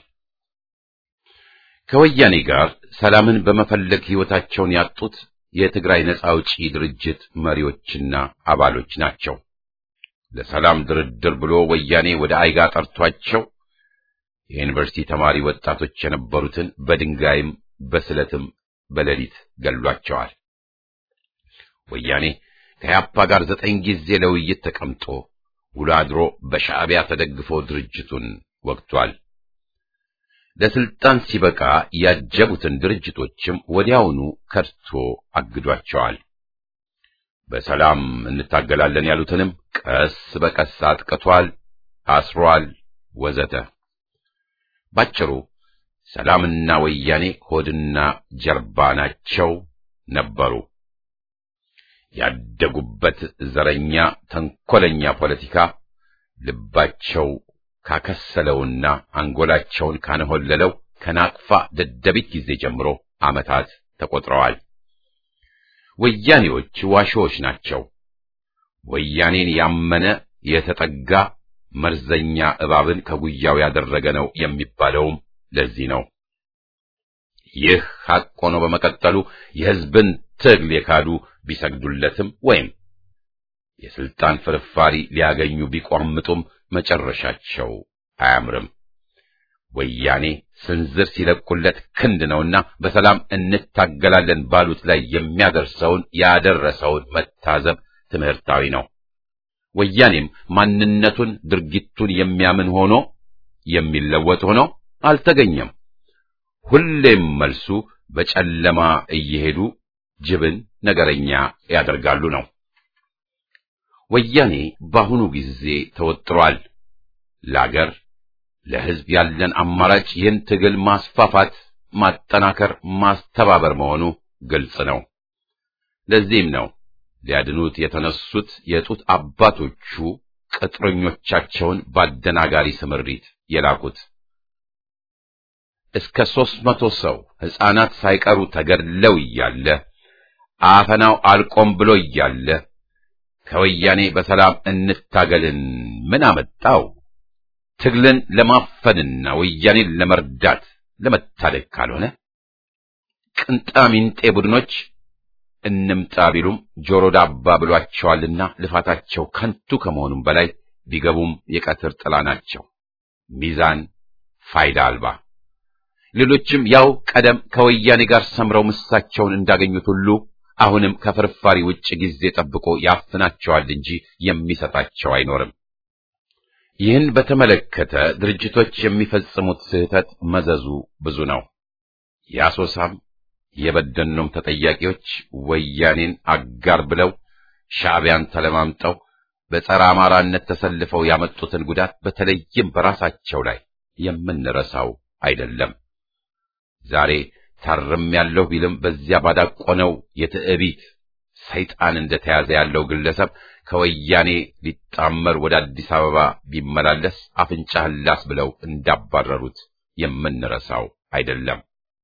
ከወያኔ ጋር ሰላምን በመፈለግ ሕይወታቸውን ያጡት የትግራይ ነጻ አውጪ ድርጅት መሪዎችና አባሎች ናቸው። ለሰላም ድርድር ብሎ ወያኔ ወደ አይጋ ጠርቷቸው የዩኒቨርሲቲ ተማሪ ወጣቶች የነበሩትን በድንጋይም በስለትም በሌሊት ገሏቸዋል። ወያኔ ከያፓ ጋር ዘጠኝ ጊዜ ለውይይት ተቀምጦ ውሎ አድሮ በሻዕቢያ ተደግፎ ድርጅቱን ወግቷል። ለስልጣን ሲበቃ ያጀቡትን ድርጅቶችም ወዲያውኑ ከድቶ አግዷቸዋል። በሰላም እንታገላለን ያሉትንም ቀስ በቀስ አጥቅቷል፣ አስሯል፣ ወዘተ። ባጭሩ ሰላምና ወያኔ ሆድና ጀርባ ናቸው ነበሩ። ያደጉበት ዘረኛ ተንኮለኛ ፖለቲካ ልባቸው ካከሰለውና አንጎላቸውን ካነሆለለው ከናቅፋ ደደቢት ጊዜ ጀምሮ ዓመታት ተቆጥረዋል። ወያኔዎች ዋሾዎች ናቸው። ወያኔን ያመነ የተጠጋ መርዘኛ እባብን ከጉያው ያደረገ ነው የሚባለውም ለዚህ ነው። ይህ ሐቅ ሆኖ በመቀጠሉ የሕዝብን ትግል የካዱ ቢሰግዱለትም ወይም የስልጣን ፍርፋሪ ሊያገኙ ቢቋምጡም መጨረሻቸው አያምርም። ወያኔ ስንዝር ሲለቁለት ክንድ ነውና በሰላም እንታገላለን ባሉት ላይ የሚያደርሰውን ያደረሰውን መታዘብ ትምህርታዊ ነው። ወያኔም ማንነቱን ድርጊቱን የሚያምን ሆኖ የሚለወጥ ሆኖ አልተገኘም። ሁሌም መልሱ በጨለማ እየሄዱ ጅብን ነገረኛ ያደርጋሉ ነው። ወያኔ በአሁኑ ጊዜ ተወጥሯል። ለአገር ለሕዝብ ያለን አማራጭ ይህን ትግል ማስፋፋት፣ ማጠናከር፣ ማስተባበር መሆኑ ግልጽ ነው። ለዚህም ነው ሊያድኑት የተነሱት የጡት አባቶቹ ቅጥረኞቻቸውን በአደናጋሪ ስምሪት የላኩት። እስከ ሦስት መቶ ሰው ሕፃናት ሳይቀሩ ተገድለው እያለ አፈናው አልቆም ብሎ እያለ ከወያኔ በሰላም እንታገልን ምን አመጣው? ትግልን ለማፈንና ወያኔን ለመርዳት ለመታደግ ካልሆነ ቅንጣሚንጤ ቡድኖች እንምጣ ቢሉም ጆሮ ዳባ ብሏቸዋልና ልፋታቸው ከንቱ ከመሆኑም በላይ ቢገቡም የቀትር ጥላ ናቸው። ሚዛን ፋይዳ አልባ። ሌሎችም ያው ቀደም ከወያኔ ጋር ሰምረው ምሳቸውን እንዳገኙት ሁሉ አሁንም ከፍርፋሪ ውጭ ጊዜ ጠብቆ ያፍናቸዋል እንጂ የሚሰጣቸው አይኖርም። ይህን በተመለከተ ድርጅቶች የሚፈጽሙት ስህተት መዘዙ ብዙ ነው። የአሶሳም የበደኖም ተጠያቂዎች ወያኔን አጋር ብለው ሻዕቢያን ተለማምጠው በጸረ አማራነት ተሰልፈው ያመጡትን ጉዳት በተለይም በራሳቸው ላይ የምንረሳው አይደለም። ዛሬ ታርም ያለው ቢልም በዚያ ባዳቆነው የትዕቢት ሰይጣን እንደተያዘ ያለው ግለሰብ ከወያኔ ሊጣመር ወደ አዲስ አበባ ቢመላለስ አፍንጫህን ላስ ብለው እንዳባረሩት የምንረሳው አይደለም።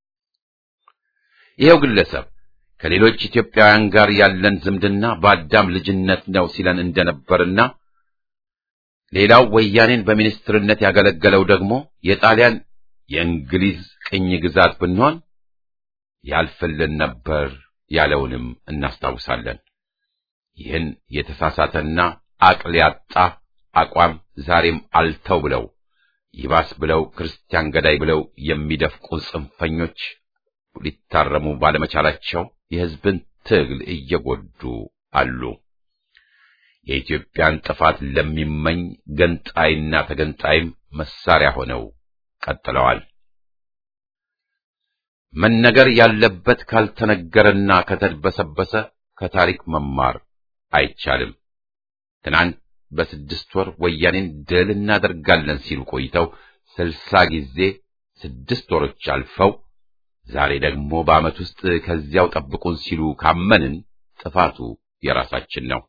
ይኸው ግለሰብ ከሌሎች ኢትዮጵያውያን ጋር ያለን ዝምድና በአዳም ልጅነት ነው ሲለን እንደነበርና ሌላው ወያኔን በሚኒስትርነት ያገለገለው ደግሞ የጣሊያን የእንግሊዝ ቅኝ ግዛት ብንሆን ያልፍልን ነበር ያለውንም እናስታውሳለን። ይህን የተሳሳተና አቅል ያጣ አቋም ዛሬም አልተው ብለው ይባስ ብለው ክርስቲያን ገዳይ ብለው የሚደፍቁ ጽንፈኞች ሊታረሙ ባለመቻላቸው የሕዝብን ትግል እየጎዱ አሉ። የኢትዮጵያን ጥፋት ለሚመኝ ገንጣይና ተገንጣይም መሳሪያ ሆነው ቀጥለዋል። መነገር ያለበት ካልተነገረና ከተድበሰበሰ ከታሪክ መማር አይቻልም። ትናንት በስድስት ወር ወያኔን ድል እናደርጋለን ሲሉ ቆይተው ስልሳ ጊዜ ስድስት ወሮች አልፈው ዛሬ ደግሞ በዓመት ውስጥ ከዚያው ጠብቁን ሲሉ ካመንን ጥፋቱ የራሳችን ነው።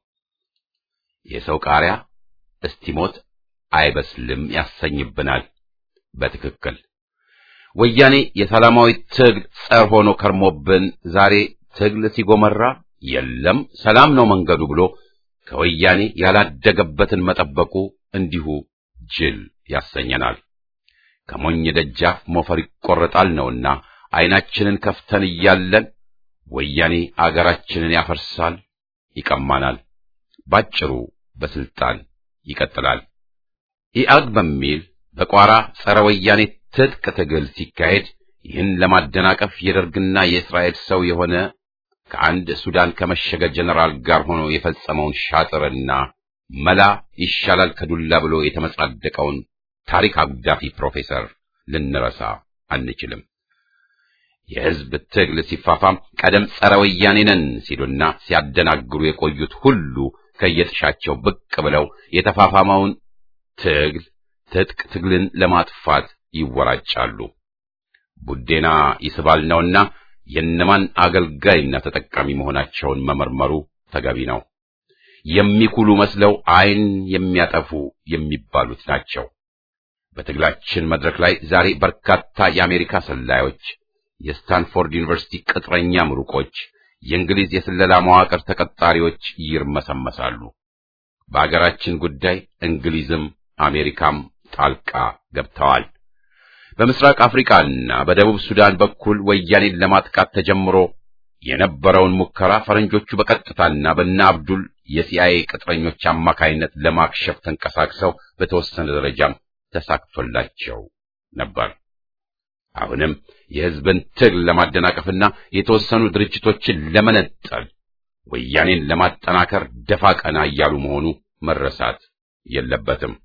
የሰው ቃሪያ እስቲሞት አይበስልም ያሰኝብናል። በትክክል ወያኔ የሰላማዊ ትግል ጸር ሆኖ ከርሞብን ዛሬ ትግል ሲጎመራ የለም ሰላም ነው መንገዱ ብሎ ከወያኔ ያላደገበትን መጠበቁ እንዲሁ ጅል ያሰኘናል። ከሞኝ ደጃፍ ሞፈር ይቆረጣል ነውና ዓይናችንን ከፍተን እያለን ወያኔ አገራችንን ያፈርሳል፣ ይቀማናል። ባጭሩ በስልጣን ይቀጥላል። ኢአግ በሚል በቋራ ጸረ ወያኔ ትጥቅ ትግል ሲካሄድ ይህን ለማደናቀፍ የደርግና የእስራኤል ሰው የሆነ ከአንድ ሱዳን ከመሸገ ጀነራል ጋር ሆኖ የፈጸመውን ሻጥርና መላ ይሻላል ከዱላ ብሎ የተመጻደቀውን ታሪክ አጉዳፊ ፕሮፌሰር ልንረሳ አንችልም። የሕዝብ ትግል ሲፋፋም ቀደም ጸረ ወያኔ ነን ሲሉና ሲያደናግሩ የቆዩት ሁሉ ከየጥሻቸው ብቅ ብለው የተፋፋመውን ትግል ትጥቅ ትግልን ለማጥፋት ይወራጫሉ። ቡዴና ይስባል ነውና የነማን አገልጋይና ተጠቃሚ መሆናቸውን መመርመሩ ተገቢ ነው። የሚኩሉ መስለው ዓይን የሚያጠፉ የሚባሉት ናቸው። በትግላችን መድረክ ላይ ዛሬ በርካታ የአሜሪካ ሰላዮች፣ የስታንፎርድ ዩኒቨርሲቲ ቅጥረኛ ምሩቆች፣ የእንግሊዝ የስለላ መዋቅር ተቀጣሪዎች ይርመሰመሳሉ። በአገራችን ጉዳይ እንግሊዝም አሜሪካም ጣልቃ ገብተዋል። በምስራቅ አፍሪካና በደቡብ ሱዳን በኩል ወያኔን ለማጥቃት ተጀምሮ የነበረውን ሙከራ ፈረንጆቹ በቀጥታና በእነ አብዱል የሲአይኤ ቅጥረኞች አማካይነት ለማክሸፍ ተንቀሳቅሰው በተወሰነ ደረጃም ተሳክቶላቸው ነበር። አሁንም የሕዝብን ትግል ለማደናቀፍና የተወሰኑ ድርጅቶችን ለመነጠል ወያኔን ለማጠናከር ደፋ ቀና እያሉ መሆኑ መረሳት የለበትም።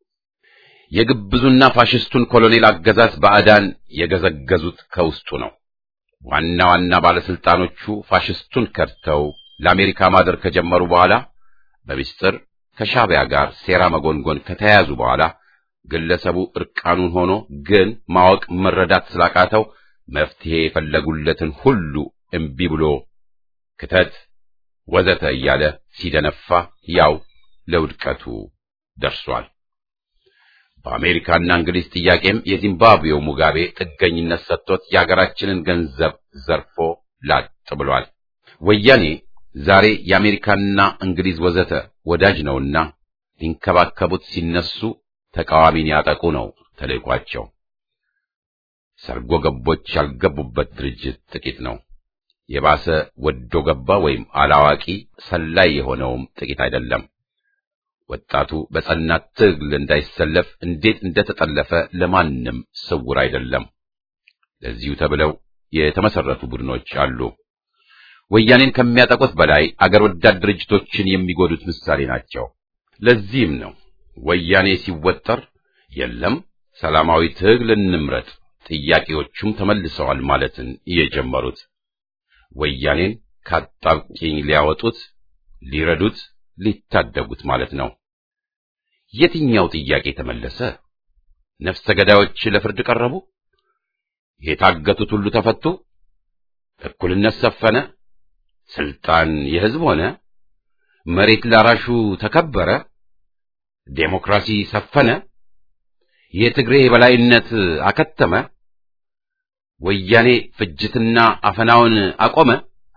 የግብዙና ፋሽስቱን ኮሎኔል አገዛዝ ባዕዳን የገዘገዙት ከውስጡ ነው። ዋና ዋና ባለስልጣኖቹ ፋሽስቱን ከድተው ለአሜሪካ ማደር ከጀመሩ በኋላ በሚስጥር ከሻዕቢያ ጋር ሴራ መጎንጎን ከተያያዙ በኋላ ግለሰቡ እርቃኑን ሆኖ ግን ማወቅ መረዳት ስላቃተው መፍትሄ የፈለጉለትን ሁሉ እምቢ ብሎ ክተት ወዘተ እያለ ሲደነፋ ያው ለውድቀቱ ደርሷል። በአሜሪካና እንግሊዝ ጥያቄም የዚምባብዌው ሙጋቤ ጥገኝነት ሰጥቶት የአገራችንን ገንዘብ ዘርፎ ላጥ ብሏል። ወያኔ ዛሬ የአሜሪካና እንግሊዝ ወዘተ ወዳጅ ነውና ሊንከባከቡት ሲነሱ ተቃዋሚን ያጠቁ ነው ተልዕኳቸው። ሰርጎ ገቦች ያልገቡበት ድርጅት ጥቂት ነው። የባሰ ወዶ ገባ ወይም አላዋቂ ሰላይ የሆነውም ጥቂት አይደለም። ወጣቱ በጸና ትግል እንዳይሰለፍ እንዴት እንደተጠለፈ ለማንም ስውር አይደለም። ለዚሁ ተብለው የተመሰረቱ ቡድኖች አሉ። ወያኔን ከሚያጠቁት በላይ አገር ወዳድ ድርጅቶችን የሚጎዱት ምሳሌ ናቸው። ለዚህም ነው ወያኔ ሲወጠር የለም ሰላማዊ ትግል እንምረጥ፣ ጥያቄዎቹም ተመልሰዋል ማለትን የጀመሩት። ወያኔን ካጣብቂኝ ሊያወጡት፣ ሊረዱት፣ ሊታደጉት ማለት ነው። የትኛው ጥያቄ ተመለሰ? ነፍሰ ገዳዮች ለፍርድ ቀረቡ? የታገቱት ሁሉ ተፈቱ? እኩልነት ሰፈነ? ስልጣን የሕዝብ ሆነ? መሬት ላራሹ ተከበረ? ዴሞክራሲ ሰፈነ? የትግሬ የበላይነት አከተመ? ወያኔ ፍጅትና አፈናውን አቆመ?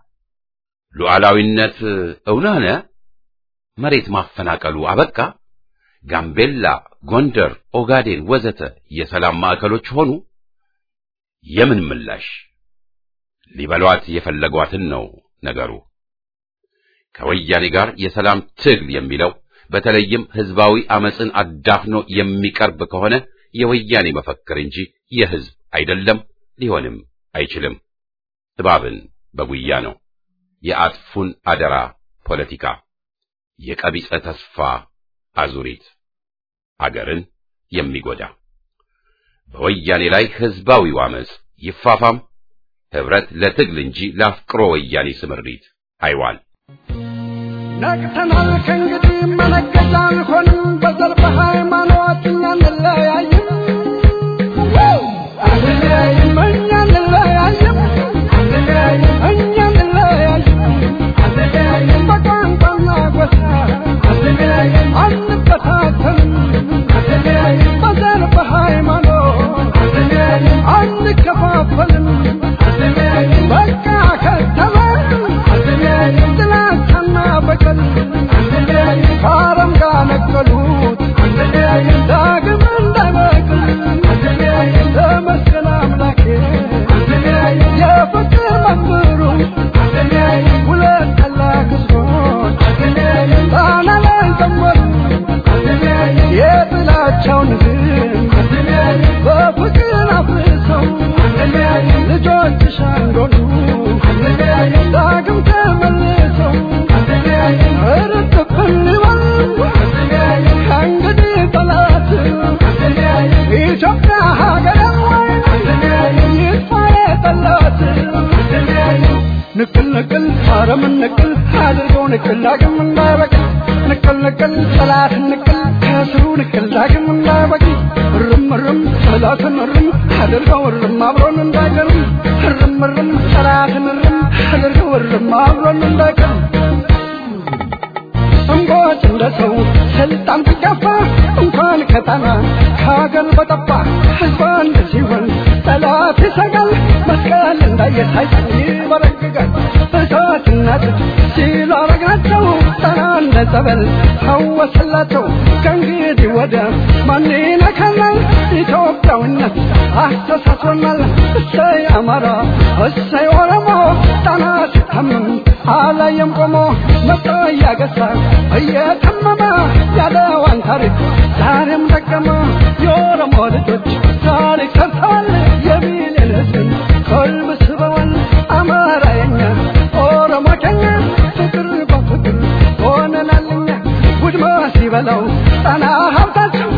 ሉዓላዊነት እውን ሆነ? መሬት ማፈናቀሉ አበቃ? ጋምቤላ፣ ጎንደር፣ ኦጋዴን ወዘተ የሰላም ማዕከሎች ሆኑ? የምን ምላሽ? ሊበሏት የፈለጓትን ነው ነገሩ። ከወያኔ ጋር የሰላም ትግል የሚለው በተለይም ህዝባዊ አመፅን አዳፍኖ የሚቀርብ ከሆነ የወያኔ መፈክር እንጂ የህዝብ አይደለም፣ ሊሆንም አይችልም። እባብን በጉያ ነው። የአጥፉን አደራ ፖለቲካ፣ የቀቢጸ ተስፋ አዙሪት፣ አገርን የሚጎዳ በወያኔ ላይ ህዝባዊው አመፅ ይፋፋም፣ ህብረት ለትግል እንጂ ለአፍቅሮ ወያኔ ስምሪት አይዋል። ነቅተናል ከእንግዲህ መነገጃ አንሆንም፣ በዘር በሃይማኖት እኛ እንለያይም አንለያይም፣ እኛ እንለያይም እኛ እንለያይም በቋንቋና ጎሳ አንበታተንም በዘር በሃይማኖት አንከፋፈልም በቃ ከተማ ጥላቻና በቀል ከአረም ጋር ነቀሉት ዳግም እንዳይበቅል ተመስገን አምላኬ የፍቅር መምህሩ ሁለት ታላቅ ሕዝቦች ጣና ላይ ዘመሩ የጥላቻውን ግንብ በፍቅር አፍርሰው ልጆችሽ አንዶሉ ዳግም ተመልሰው እርጥብን ይበል ከእንግዲህ ጠላት ኢትዮጵያ ሀገር ይጥፋ የጠላት ንቅል ንቅል አረምን ንቅል አድርገው ንቅል ዳግም እንዳይበቅል ንቅል ንቅል ጠላትን ንቅል ከስሩ ንቅል ዳግም እንዳይበቅል እርም እርም ጠላትን እርም አድርገው እርም አብሮን እንዳይቀርም እርም እርም ጠላትን እርም አድርገው እርም አብሮን እንዳይቀርም እንቦጭ እንደ ሰው ስልጣን ሲጋፋ እንኳን ከጣና ከሀገር በጠፋ ህዝብ አንድ ሲሆን ጠላት ይሰጋል መስቀል እንዳየሳይቀር ይበረግጋል እሳትና ጥድ ሲሉ አረግናቸው ጣና እንደ ጸበል ፈወስላቸው ከእንግዲህ ወደ ማን ይነካናል ኢትዮጵያዊነት አስተሳስሮናል እሰይ አማራ እሰይ ኦሮሞ ጣና ሲታመም አላየም ቆሞ መጣ እያገሳ እየተመመ ያለዋን ታሪክ ዛሬም ደገመ የኦሮሞ ልጆች ታሪክ ሰርተዋል የሚልን ህዝብን ቀልብ ስበዋል አማራ የኛ ኦሮሞ ከኛ ፍቅር በፍቅር ሆነናልኛ ውድማ ሲበላው ጣና ሀብታቸው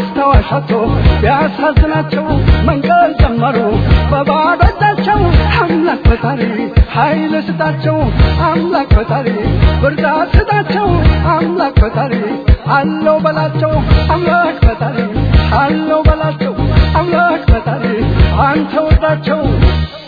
አስታዋሻቸው ቢያሳዝናቸው መንቀል ጀመሩ በባዶ እጃቸው አምላክ ፈጣሪ ኃይል ስጣቸው አምላክ ፈጣሪ ብርታት ስጣቸው አምላክ ፈጣሪ አለው በላቸው አምላክ ፈጣሪ አለው በላቸው አምላክ ፈጣሪ አንተ ወዳቸው